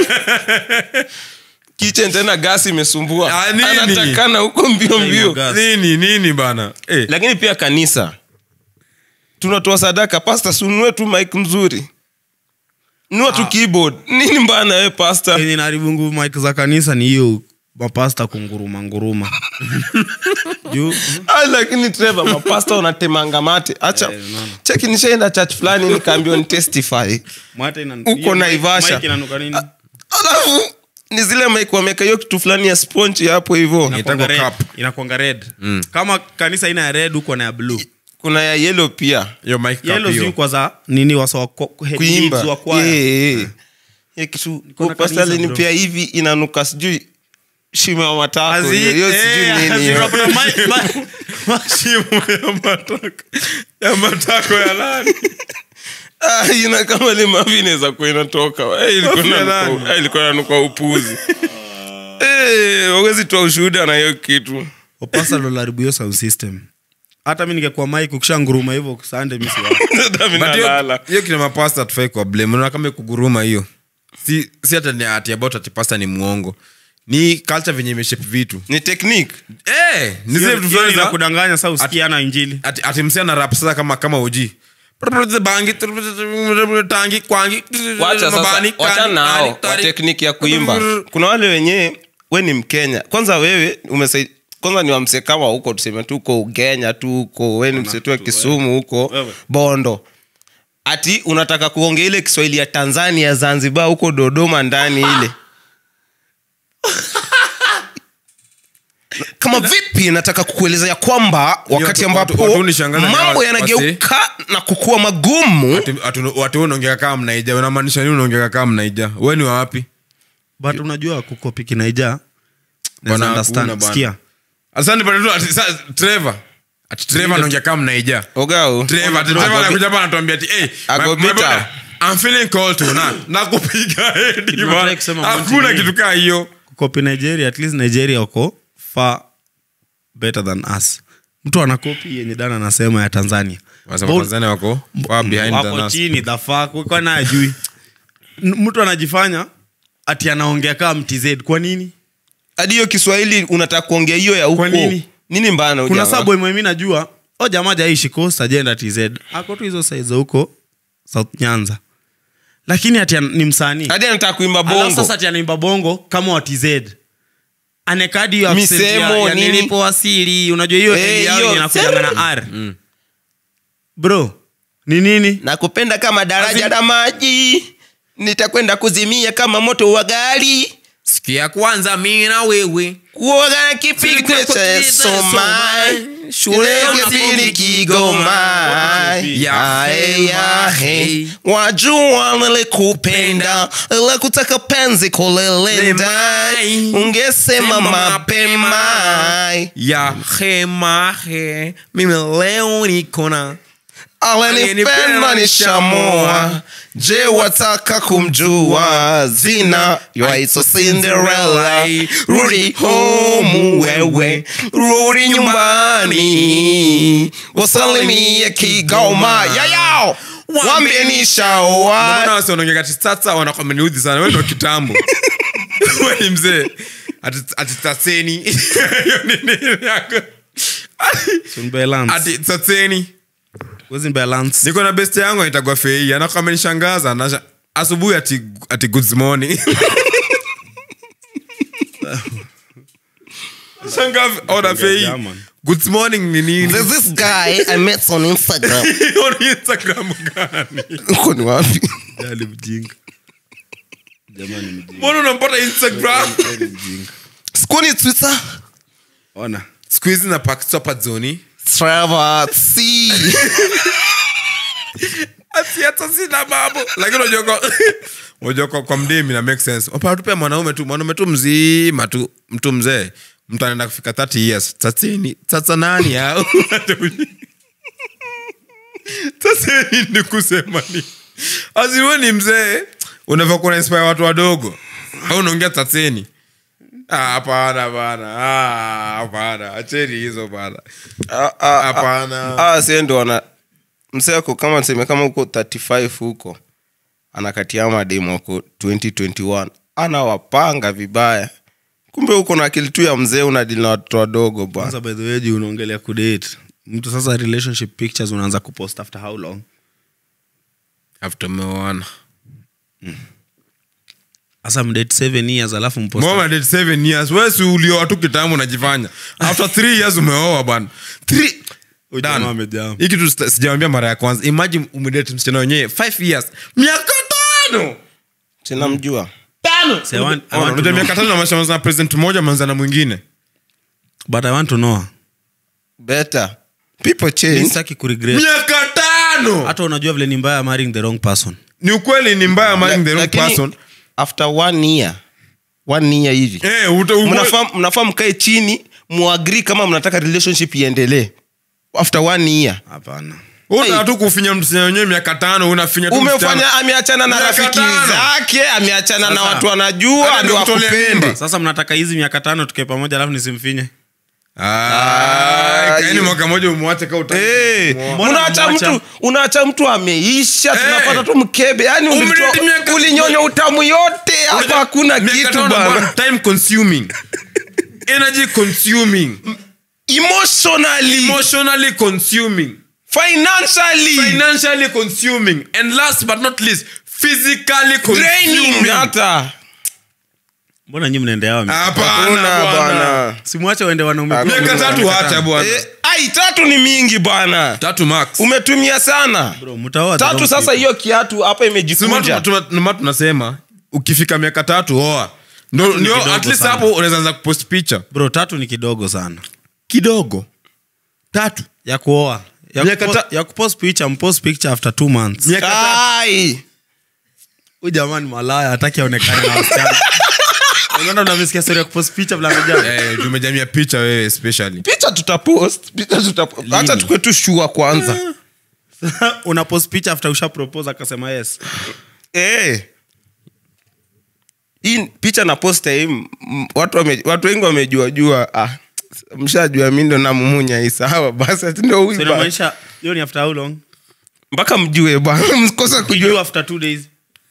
kitchen tena gasi imesumbua Ah, nini? anatakana huko mbio mbio gas. nini nini bana eh. lakini pia kanisa tunatoa sadaka pasta sunue tu mike mzuri nua tu keyboard nini mbaya na we pasta yenye naharibu nguvu mike za kanisa ni hiyo mapasta kunguruma nguruma juu Ah, lakini trevor mapasta unatemanga mate acha Eh, unaona. cheki nishaenda church fulani nikaambiwa ni testify mwate ina- Uko hiyo Naivasha. mic- mic inanuka nini? alafu ni zile mike wameka hiyo kitu fulani ya sponge hapo hivo Inakuanga Inaitangwa red. cup. inakuanga red kama kanisa ina ya red huko na ya blue kuna ya yellow pia hiyo mic cup yellow hiyo. zi kwa za nini wasa wa kwa- head kuimba leads wa kwaya. Yeah, yeah. Hiyo kitu Kuna pasta kanisa, alinipea hivi inanuka sijui shimo ya matako Azi- hiyo hiyo eh, sijui nini azi- hiyo. unapata mic- mic- shimo ya matako ya matako ya lani Ah, ina kama limavi inaweza kuwa inatoka Eh, ilikuwa Mafi ya inanuka- nani? eh, ilikuwa inanuka upuzi Eh, wawezi toa ushuhuda na hiyo kitu Opasa ndo laribu hiyo sound system hata mi ningekuwa mike ukisha nguruma hivyo sande mi siwa Hata mimi But hiyo- nalala. hiyo kina mapasta tufai kwa blame unaona kama kuguruma hiyo si si hata ni ati about ati pasta ni mwongo ni culture venye imeshape vitu ni technique eh ni zile vitu fulani za kudanganya sa usikiana injili ati, ati msi ana rap sasa kama kama uji bangi tangi kwangi wacha sasa mabani, wacha kani, nao kani, wa tari. tekniki ya kuimba kuna wale wenyewe we ni mkenya kwanza wewe umesai kwanza ni wamse kama huko tuseme tu uko ugenya tu huko we ni msetu wa kisumu huko Wewe. bondo ati unataka kuongea ile kiswahili ya tanzania zanzibar huko dodoma ndani ile kama vipi nataka kukueleza ya kwamba wakati watu- ambapo watu- watu hunishangaza ni mambo hawa- yanageuka na kukuwa magumu Ati- atu- watu wewe unaongea kama mnaija unamaanisha nini unaongea kama mnaija wewe ni wa wapi but unajua kukopi kinaija Bwana, understand. huna bwana. Sikia. asante bwana tu ati sa- Trevor ati Trevor anaongea kama mnaija ogao Trevor ati Trevor anakuja hapa anatuambia ati hey Ako my- my bitter. brother, I'm feeling cold to na nakupiga hedi Tunataka bwana kusema hakuna Monty kitu kaa hiyo kukopi nigeria at least nigeria wako far better than us mtu anakopi yenye dana anasema ya tanzania Wasema Ball- Tanzania wako far behind than wako us. chini the fuck kwa na ajui N- mtu anajifanya ati anaongea kama mtz kwa nini hadi hiyo kiswahili unataka kuongea hiyo ya huko Kwa nini? nini mbana kuna ujamaa? sabu mimi najua o jamaa jaishi coast ajenda tz ako tu hizo saizi za huko south nyanza lakini ati an- ni msanii hadi anataka kuimba Alafu bongo sasa ati anaimba bongo kama wa tz anekadi hiyo accent Misemo, ya- ya nini? nilipowasili unajua hiyo Eh, hey, yao hiyo, inakujanga na r bro ni nini nakupenda kama daraja la maji nitakwenda kuzimia kama moto wa gari siku ya kwanza mi na wewe kuoga na kipigo cha soma shule gezini kigoma yae yahe wajua nilikupenda ila kutaka penzi kulelenda ungesema mapema ya hemahe mimi leo nikona alenipenda nishamoa je wataka kumjua zina yaitwa cinderella rudi home wewe rudi nyumbani wasalimie kigoma yayao wambie nishaoa Mbona wasi wanaongea kati sasa wanakuwa wameniudhi sana wewe ndo kitambo wewe ni mzee ati ati tatseni hiyo ni nini yako ati tatseni niko na best yangu anaitagwa fei anakuwa amenishangaza na asubuhi ati ati good morning Shangaa ona fei German. good morning ni nini There's this guy I met on Instagram. on Instagram gani Uko ni wapi? mbona unampata Instagram Sikuoni Twitter? siku hizi na paksopa zoni Trevor C. ati hata sina mambo lakini unajua kwa- unajua kwa, kwa mdemi na make sense opatupea mwanaume tu mwanaume tu mzima tu mtu mzee mtu anaenda kufika 30 years tasini sasa nani au tasini ni kusema ni aziwe ni mzee unavyo kuna inspire watu wadogo au unaongea tasini Ah, hapana bana Ah, hapana acheni hizo bana hapana Ah, sie ndo wana mseako kama tuseme kama huko 35 huko anakatia mademu wako 2021 anawapanga vibaya kumbe huko na akili tu ya mzee unadili na watoto wadogo bwana kwanza by the way juu unaongelea kudate mtu sasa relationship pictures unaanza kupost after how long after umeoana sasa mdate seven years alafu mpost Mama date seven years wesi ulioa tu kitambo unajifanya after three years umeoa bwana Three- Huyu Dan, jamaa amejam. hii kitu sita- sijawambia mara ya kwanza imagine umedate msichana wenyewe five years miaka tano sinamjua Say, I want- I want to unajua know. miaka tano namaanisha manza na president mmoja manza na mwingine but i want to know better people Mi change sitaki kuregret miaka tano hata unajua vile ni mbaya marrying the wrong person ni ukweli ni mbaya marrying the wrong Lakini, person after one year one year hivi eh uta mnafaa mnafaa mkae chini muagri kama mnataka relationship iendelee after one year hapana unataka tu kufinya msichana wenyewe miaka tano unafinya tu umefanya msichana. ameachana na Miaka rafiki tano. zake ameachana na Sasa, watu anajua hata ndio nikutolea akupende mimba. sasa mnataka hizi miaka tano tukae pamoja alafu nisimfinye Ah, kaeni hiyo- mwaka moja umwache ka utaki Eh, kumwoa. unaacha unamwacha? mtu unaacha mtu ameisha Eh. tunapata tu mkebe yani Umileti miaka- ulinyonya utamu yote hapa Unajua, hakuna miaka kitu tano bana bwana, time consuming energy consuming emotionally emotionally consuming financially financially consuming and last but not least physically draining consuming hata mbona nyi mnaendeawa hapana Hakuna bwana bwana simwache waende wanaume Hakuna. miaka tatu hata bwana Eh, ai tatu ni mingi bana tatu max umetumia sana Bro, mtaoa the tatu wrong sasa people. hiyo kiatu hapa Sima imejikunja tuna- tuna- tunasema ukifika miaka tatu oa Ndo- ni ndio, kidogo at least sana. hapo unaweza anza kupost picha bro tatu ni kidogo sana kidogo tatu ya kuoa ya, Miaka kupo, ta- ya kupost picture mpost picture after two months Miaka tatu. Ai! huyu jamani malaya hataki aonekane na wasichana unaona unamesikia story ya kupost picture vile amejaa Eh, tumejamia picha wewe especially picha tutapost picha tutapost hata tukwe tu shua kwanza una post picture after usha propose akasema yes Eh. hii picha na posta hii m- m- watu, wame, watu wengi wamejua jua ah, mshajua mi ndo namumunya hii sawa basi ati ndo huyu so ba- inamaanisha hiyo ni after how long mpaka mjue bwana mkosa you kujua after two days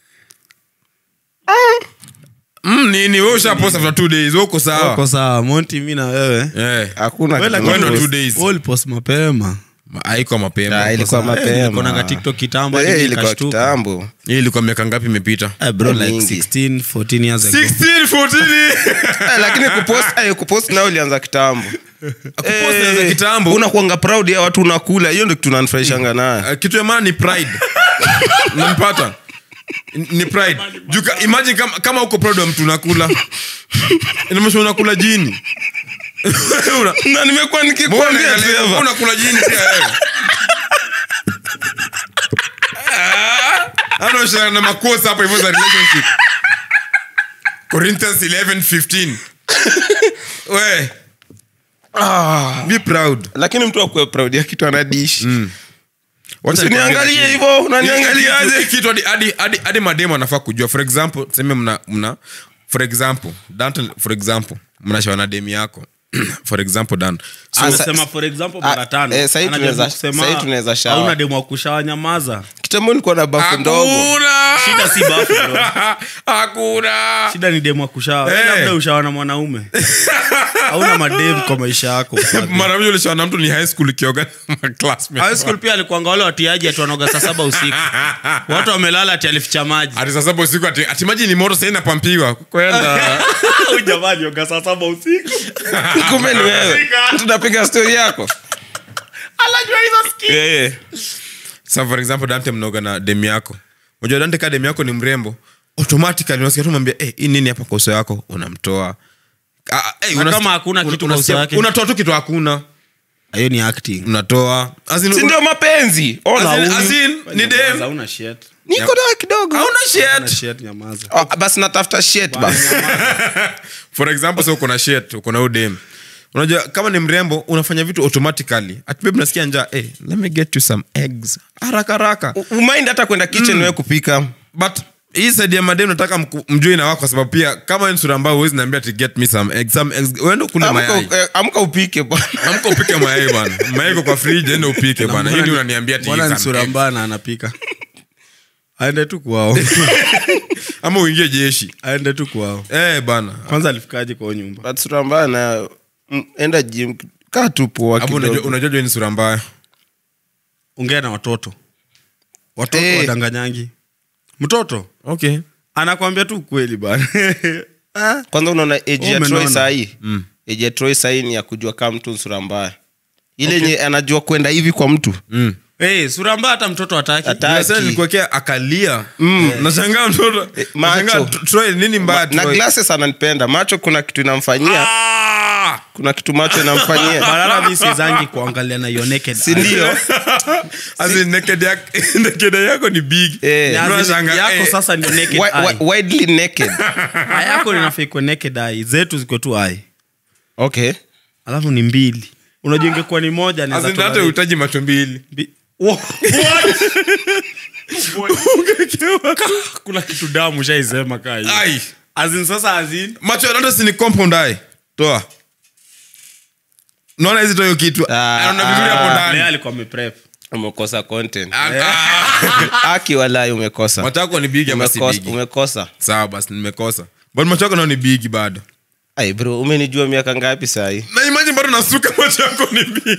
mm, nini wewe ushapost after two days wewe uko sawa uko sawa monti mi na wewe eh hakuna Wewe kitu lakini Wendo kama- two days. wewe ulipost mapema Ma- haikuwa mapema Ah, ilikuwa mapema. konanga tiktok kitambo Eh, hadi ilikuwa nikashtuka. kitambo hii ilikuwa miaka ngapi imepita Eh, bro like Mingi. 16 14 years ago 16 14 Eh, lakini kupost eh, kupost nao ulianza kitambo Kupost ilianza kitambo. unakuanga proud ya watu unakula hiyo ndo kitu nanfurahishanga nayo Uh, kitu ya maana ni pride nampata ni pride Juu ka- imagine kama, kama uko proud wa mtu unakula inamaanisha unakula jini Una- na nimekuwa Mbona nikikwambia unaangalia- Trevor. unakula jini pia wewe Ah, anaoshana na makosa hapo hivyo za relationship Corinthians 11:15 we be proud lakini mtu akuwe proud ya kitu anadishi Wacha Usiniangalie nikwambie hivyo, kitu. unaniangaliaje? Hii kitu hadi- hadi- hadi- hadi mademu anafaa kujua for example seme mna, mna for example Danton, for example mnashawana demu yako for example dan so, Ah, sa- sema for example Ah, mara tano eh, sahi Anajaribu tunaweza- kusema, sahi tunaweza shower. hauna demu wa kushawa nyamaza kitambo nilikuwa na bafu ndogo hakuna shida si bafu bro. hakuna shida ni demu wa kushawa Eh. hey. labda ushawa na mwanaume hauna mademu kwa maisha yako mara moja ulishawana mtu ni high school ikioga na classmate. high school pia alikuanga wale watiaji ati wanaoga saa saba usiku watu wamelala ati alificha maji ati sasa hapo usiku ati, ati maji ni moto sasa inapampiwa kwenda Huyu jamaa alioga saa saba usiku kumbe ni wewe tunapiga stori yako anajua hizo ski Eh, eh. sa for example dante mnoga na dem yako unajua dante ka dem yako ni mrembo automatically unasikia tu mwambia eh hii nini hapa kwa uso yako unamtoa Ah, ah, eh, Na unasikia- kama hakuna una- kitu kwa uso unasikia- yake? unatoa tu kitu hakuna hiyo ni acting unatoa As in, si ndio mapenzi ona as in- huyu. as in, ni dem hauna shit niko na kidogo hauna Hauna shit shit nyamaza Ah, basi natafuta shit basi for example sa uko na shit uko na udem unajua kama ni mrembo unafanya vitu automatically atibeb nasikia njaa eh, let me get you some eggs haraka haraka U- umind hata kwenda kitchen wewe kupika but hii saidi ya madem nataka mku- mjue na wako kwa sababu pia kama wewe ni sura ambayo huwezi niambia ati get me some eggs some eggs uende kule Amka- mayai eh, amka upike bwana amka upike mayai bana mayai iko kwa fridge ende upike bana hii ndio unaniambia ati mbona eat ni some sura eggs. mbaya na anapika aende tu kwao ama uingie jeshi aende tu kwao eh bana kwanza alifikaje kwao nyumba But sura mbaya na mm, enda gym kaa tu poa hapo unajua kidogo unajua jua ni sura mbaya ongea na watoto watoto Eh. wadanganyangi mtoto okay anakwambia tu kweli bana Ah, kwanza unaona age ya Umenona. Troy sahii age ya Troy sahii ni ya kujua kama mtu ni sura mbaya ile yenye anajua kwenda hivi kwa mtu mm. hey, sura mbaya hata mtoto ataki Hataki. Unasema nilikuwekea akalia nashangaa mtoto macho. nashangaa, Tr- Troy, nini mbaya na Troy? glasses ananipenda macho kuna kitu inamfanyia Ah! kuna kitu macho inamfanyia barara mi sizangi kuangalia na your naked si eye. ndio As in, naked yak- naked yako ni big Eh. Ni as in, Unashangaa, yako eh, sasa ndio naked Wi- eye. wi- widely naked Eye yako linafaa ikuwe naked eye zetu ziko tu eye okay alafu ni mbili unajua ingekuwa ni moja as naweza in, hata tolerate. uhitaji macho mbili Bi- Wo- kuna kitu damu shaisema kaa hiyo. Ai, As in sasa as in, macho ya dada si ni compound eye toa naona hizi toyo kitu Ah, anaona vizuri hapo Lea ndani alikuwa ameprep. umekosa content Ah, ah. aki walai umekosa macho yako ni big ama si umekosa, big umekosa. sawa basi nimekosa but macho yako nao ni big bado ai bro umenijua miaka ngapi sahii na imagine bado nasuka macho yako ni big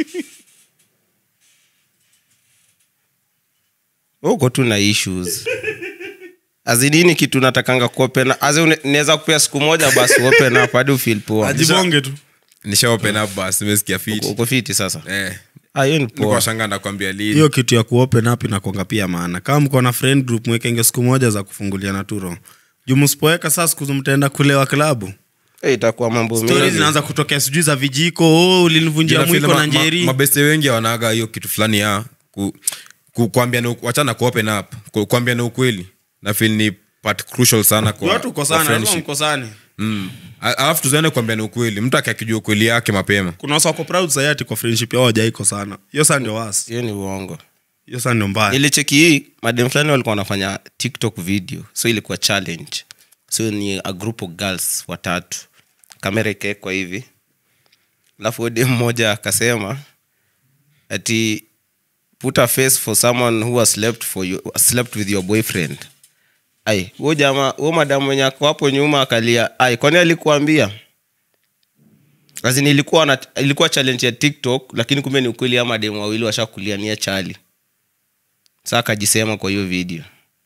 uko tu na issues azinini kitu natakanga kuopen naweza kupea siku moja basi open up hadi ufeel poa ajibonge tu nisha open up basi nimesikia fit uko fiti sasa eh Ah, hiyo ni niko poa shanga nakwambia lini hiyo kitu ya kuopen up inakwanga pia maana kama mko na friend group mwekenge siku moja za kufunguliana turo juu msipoweka saa siku mtaenda kulewa klabu Eh, itakuwa mambo stori mingi. zinaanza kutokea sijui za vijiko oh, ulinivunjia Jina mwiko feel na ma- ma- njeri mabeste wengi wanaga hiyo kitu fulani ya ku, ku, kuambiana wachana ku open up ku, kuambiana ukweli na feel ni part crucial sana kwa, watu kwa ukosana lazima friendship. mkosane Mm. A- alafu tuzaende kuambiana ukweli mtu akakijua ukweli yake mapema kuna wasa wako proud sayati kwa friendship yao wajaiko sana hiyo saa ndio wasi hiyo ni uongo hiyo saa ndio mbaya nilicheki hii madem fulani walikuwa wanafanya tiktok video so ilikuwa challenge so ni a group of girls watatu kamera ikawekwa hivi alafu huyo dem mmoja akasema ati put a face for someone who has slept, for you, slept with your boyfriend ai huo jama huo madamu mwenye ako hapo nyuma akalia ai kwani alikuambia Azin ilikuwa na, ilikuwa challenge ya tiktok lakini kumbe ni ukweli ama demu wawili washakuliania chali saa akajisema kwa hiyo video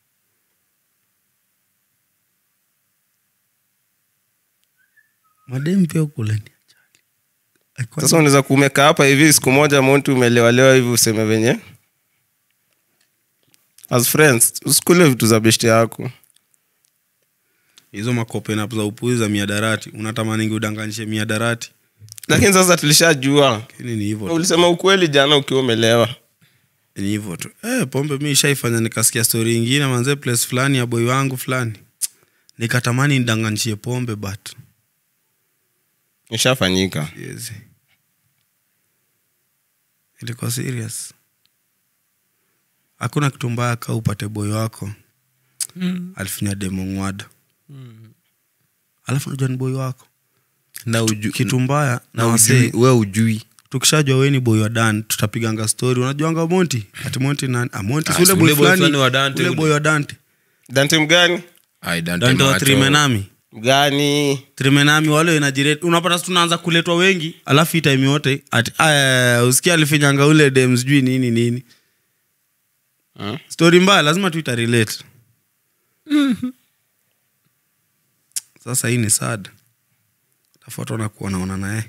madem pia ukuleni sasa unaweza kumeka hapa hivi siku moja montu umelewalewa hivi useme venye as friends usikule vitu za beshte yako hizo makopenap za upuzi za miadarati unatamaningi udanganyishe miadarati lakini sasa tulishajua lakini ni hivyo tu. ulisema ukweli jana ukiwa umelewa ni hivyo tu eh, pombe mi ishaifanya nikasikia stori ingine manze place fulani ya boi wangu fulani nikatamani nidanganishie pombe but ishafanyika yes. ilikuwa serious hakuna kitu mbaya ka upate boi wako mm. alifinya demo ngwada mm. alafu najua ni boi wako na uju, kitu mbaya na na wasee ujui, we ujui tukishajua weni boy wa dan tutapiganga story unajuanga monti ati monti nani ah, monti Ah, si ule si boy ule boy fulani fulani wa Dante ule ule. boy wa dante dante mgani Ai, Dante dante wa Macho. trimenami mgani trimenami wale inajirate unapata si tunaanza kuletwa wengi alafu hii time yote ati aya usikia alifinyanga ule dem sijui nini nini Hmm? story mbaya lazima tu itarelate sasa hii ni sad tafuata na kuonaona naye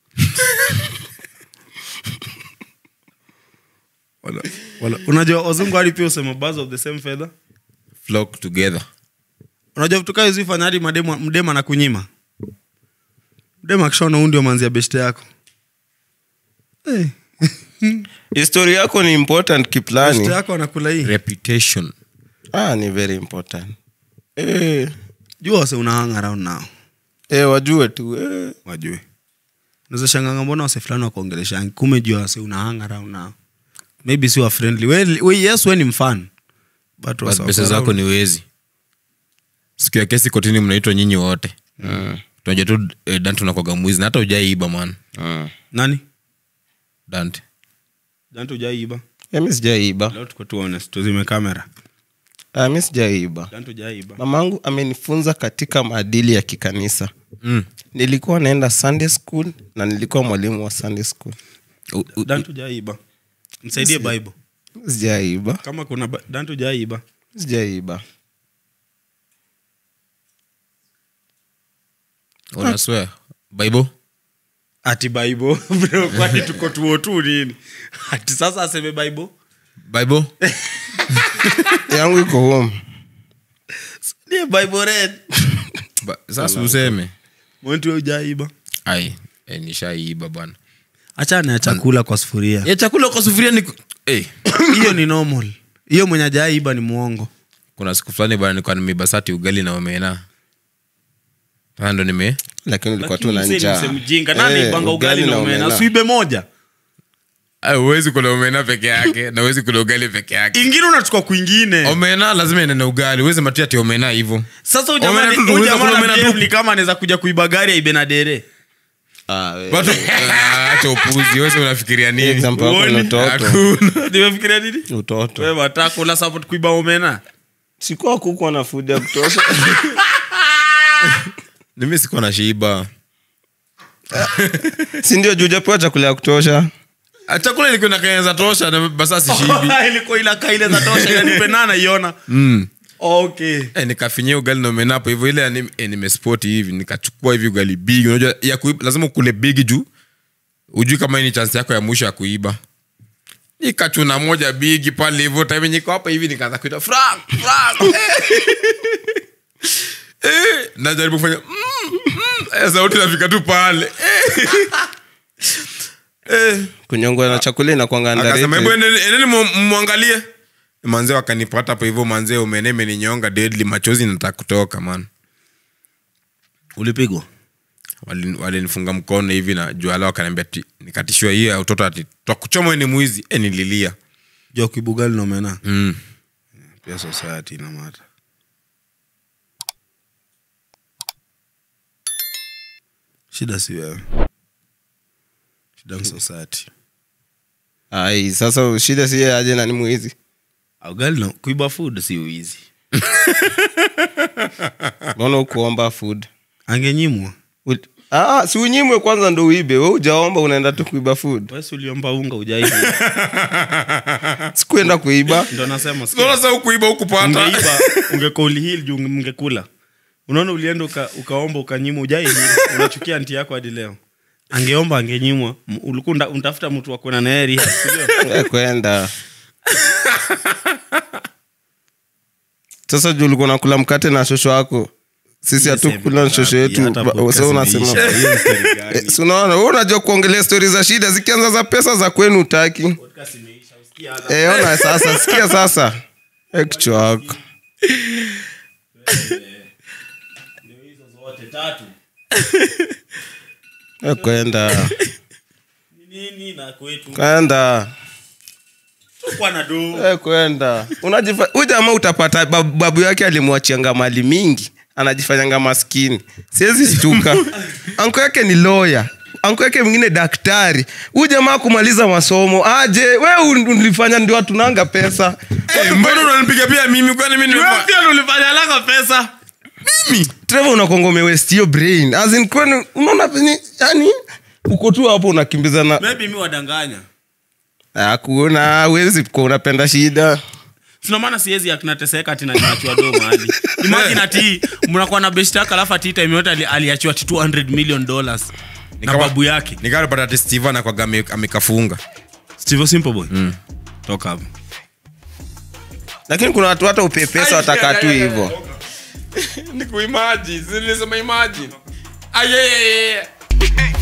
Wala- wala- unajua wazungu hadi pia usema birds of the same feather flock together unajua vitu kaa hizi fanya hadi mademu- mdema na kunyima mdema akishaona huu ndio manzi ya beshte yako hey, histori yako ni important beshte kiplani yako anakula hii reputation ah, ni very important eh, jua wase una hang around nao eh, wajue tu eh. wajue unaweza shanganga mbona wase fulani wakuongeleshangi kume jua wase una hang around nao maybe si wa friendly we, we, yes we ni mfan but But wase wako pesa zako around- ni wezi siku ya kesi kotini mnaitwa nyinyi wote tunajua tu eh, dante unakwaga mwizi na hata ujaiiba man mm. nani dante dante ujaiiba Eh, mi sijaiba leo tuko tu honest tuzime kamera ah, mi sijaiba dante ujaiiba mamangu amenifunza katika maadili ya kikanisa mm. nilikuwa naenda sunday school na nilikuwa mwalimu wa sunday school U- u- dante ujaiiba msaidie bible sijaiba kama kuna ba- dante ujaiiba sijaiba unaswear bible ati bible Bro, kwani tuko tuo tu nini ati sasa aseme bible bible yangu iko home nie bible red Ba- sasa useme monti we ujaiba ai eh, nishaiiba bwana achana ya chakula kwa sufuria ya chakula kwa sufuria ni hey. hiyo ni normal hiyo mwenye ajaiba ni mwongo kuna siku fulani bana nilikuwa nimebasati ugali na omena sasa ndo nime lakini ulikuwa tu na njaa mjinga Eh, nani ibanga ugali na omena suibe moja Ah, huwezi kula omena peke yake na huwezi kula ugali peke yake ingine unachukua kwingine omena lazima ende na ugali huwezi matia ati omena hivyo sasa huyu Omena jamani- tu, huyu unaweza jamaa kula ana omena tu. behave ni kama anaweza kuja kuiba gari aibe na dere Ah, we- watu Ah, acha upuzi wewe unafikiria Hii nini example yako ni Uone. utoto Hakuna. nimefikiria nini utoto wewe wataka kula support kuiba omena sikuwa kukuwa na food ya kutosha mimi sikuwa na shiba si ndio juu japewa chakula ya kutosha Ah, chakula ilikuwa nakaeza tosha na basa sishibi ilikuwa ila kaile za tosha inanipenana iona mm. okay Eh, nikafinyia ugali na omena hapo hivyo ile yani, eh, nimespoti hivi nikachukua hivi ugali bigi unajua ya kuiba lazima ukule bigi juu ujui kama hii ni chance yako ya mwisho ya kuiba nikachuna moja bigi pale hivyo time niko hapa hivi nikaanza kuita frank frank eh, najaribu kufanya mm, mm, eh, sauti nafika tu pale eh. Eh, kunyongwa na chakula inakwanga akasema hebu underrated. endeni endeni mu- mwangalie manzee wakanipata hapo hivyo manzee umene imeninyonga deadly machozi nataka kutoka man ulipigwa Walin- walinifunga mkono hivi na juala wakaniambia ti- nikatishiwa hiyo ya utoto ati twakuchoma ni mwizi e, nililia jua kibugali nomena mm. pia society inamata shida si wewe shida ni society ai sasa shida si yeye aje nani mwizi ugali no, kuiba food si uizi mbona ukuomba food angenyimwa Ul- ah, si unyimwe kwanza ndo uibe we ujaomba unaenda tu kuiba food wesi uliomba unga ujaibu sikuenda kuiba ndo nasema sikia. Unaona sasa ukuiba ukupata ungeiba ungekoli hili juu mngekula unaona ulienda uka, ukaomba ukanyimwa ujai hili unachukia nti yako hadi leo angeomba angenyimwa M- ulikuwa unta- untafuta mtu wa kwenda naye rehab, si ndio? Eh, kwenda sasa juu ulikuwa nakula mkate na shosho wako sisi hatukula na shosho yetu Hata Ba- podcast so unasema imeisha. Hiyo ni story gani? Eh, si unaona wewe unajua kuongelea stori za shida zikianza za pesa za kwenu utaki Podcast imeisha, usikia hata- Eh, ona sasa sikia sasa Eh, kichwa wako Ndio hizo zote tatu Eh, kwenda Ni nini na kwetu kwenda kwa na do Eh, kwenda unajifa huyu jamaa utapata babu, babu yake alimwachianga mali mingi anajifanyanga maskini siwezi stuka anko yake ni loya anko yake mwingine daktari huyu jamaa kumaliza masomo aje we un- ulifanya ndio atunanga pesa Eh, mbona unanipiga pia mimi kwani mimi nimefanya pia ulifanya laka pesa trevor unakonga umewest hiyo brain as in kwani unaona ni yani uko tu hapo unakimbizana maybe mi wadanganya hakuna wezi kuwa unapenda shida sina maana siwezi akinateseka ati naniachiwa do mahali imagine ati mnakuwa na best yake alafu ati time yote ali- aliachiwa ati 200 million dollars na Nikawa- babu yake nikarapata ati steve anakwaga ame- amekafunga steve simple boy toka hapo lakini kuna watu hata upe pesa wataka tu hivyo nikuimaji nilisema imagine ayeyeye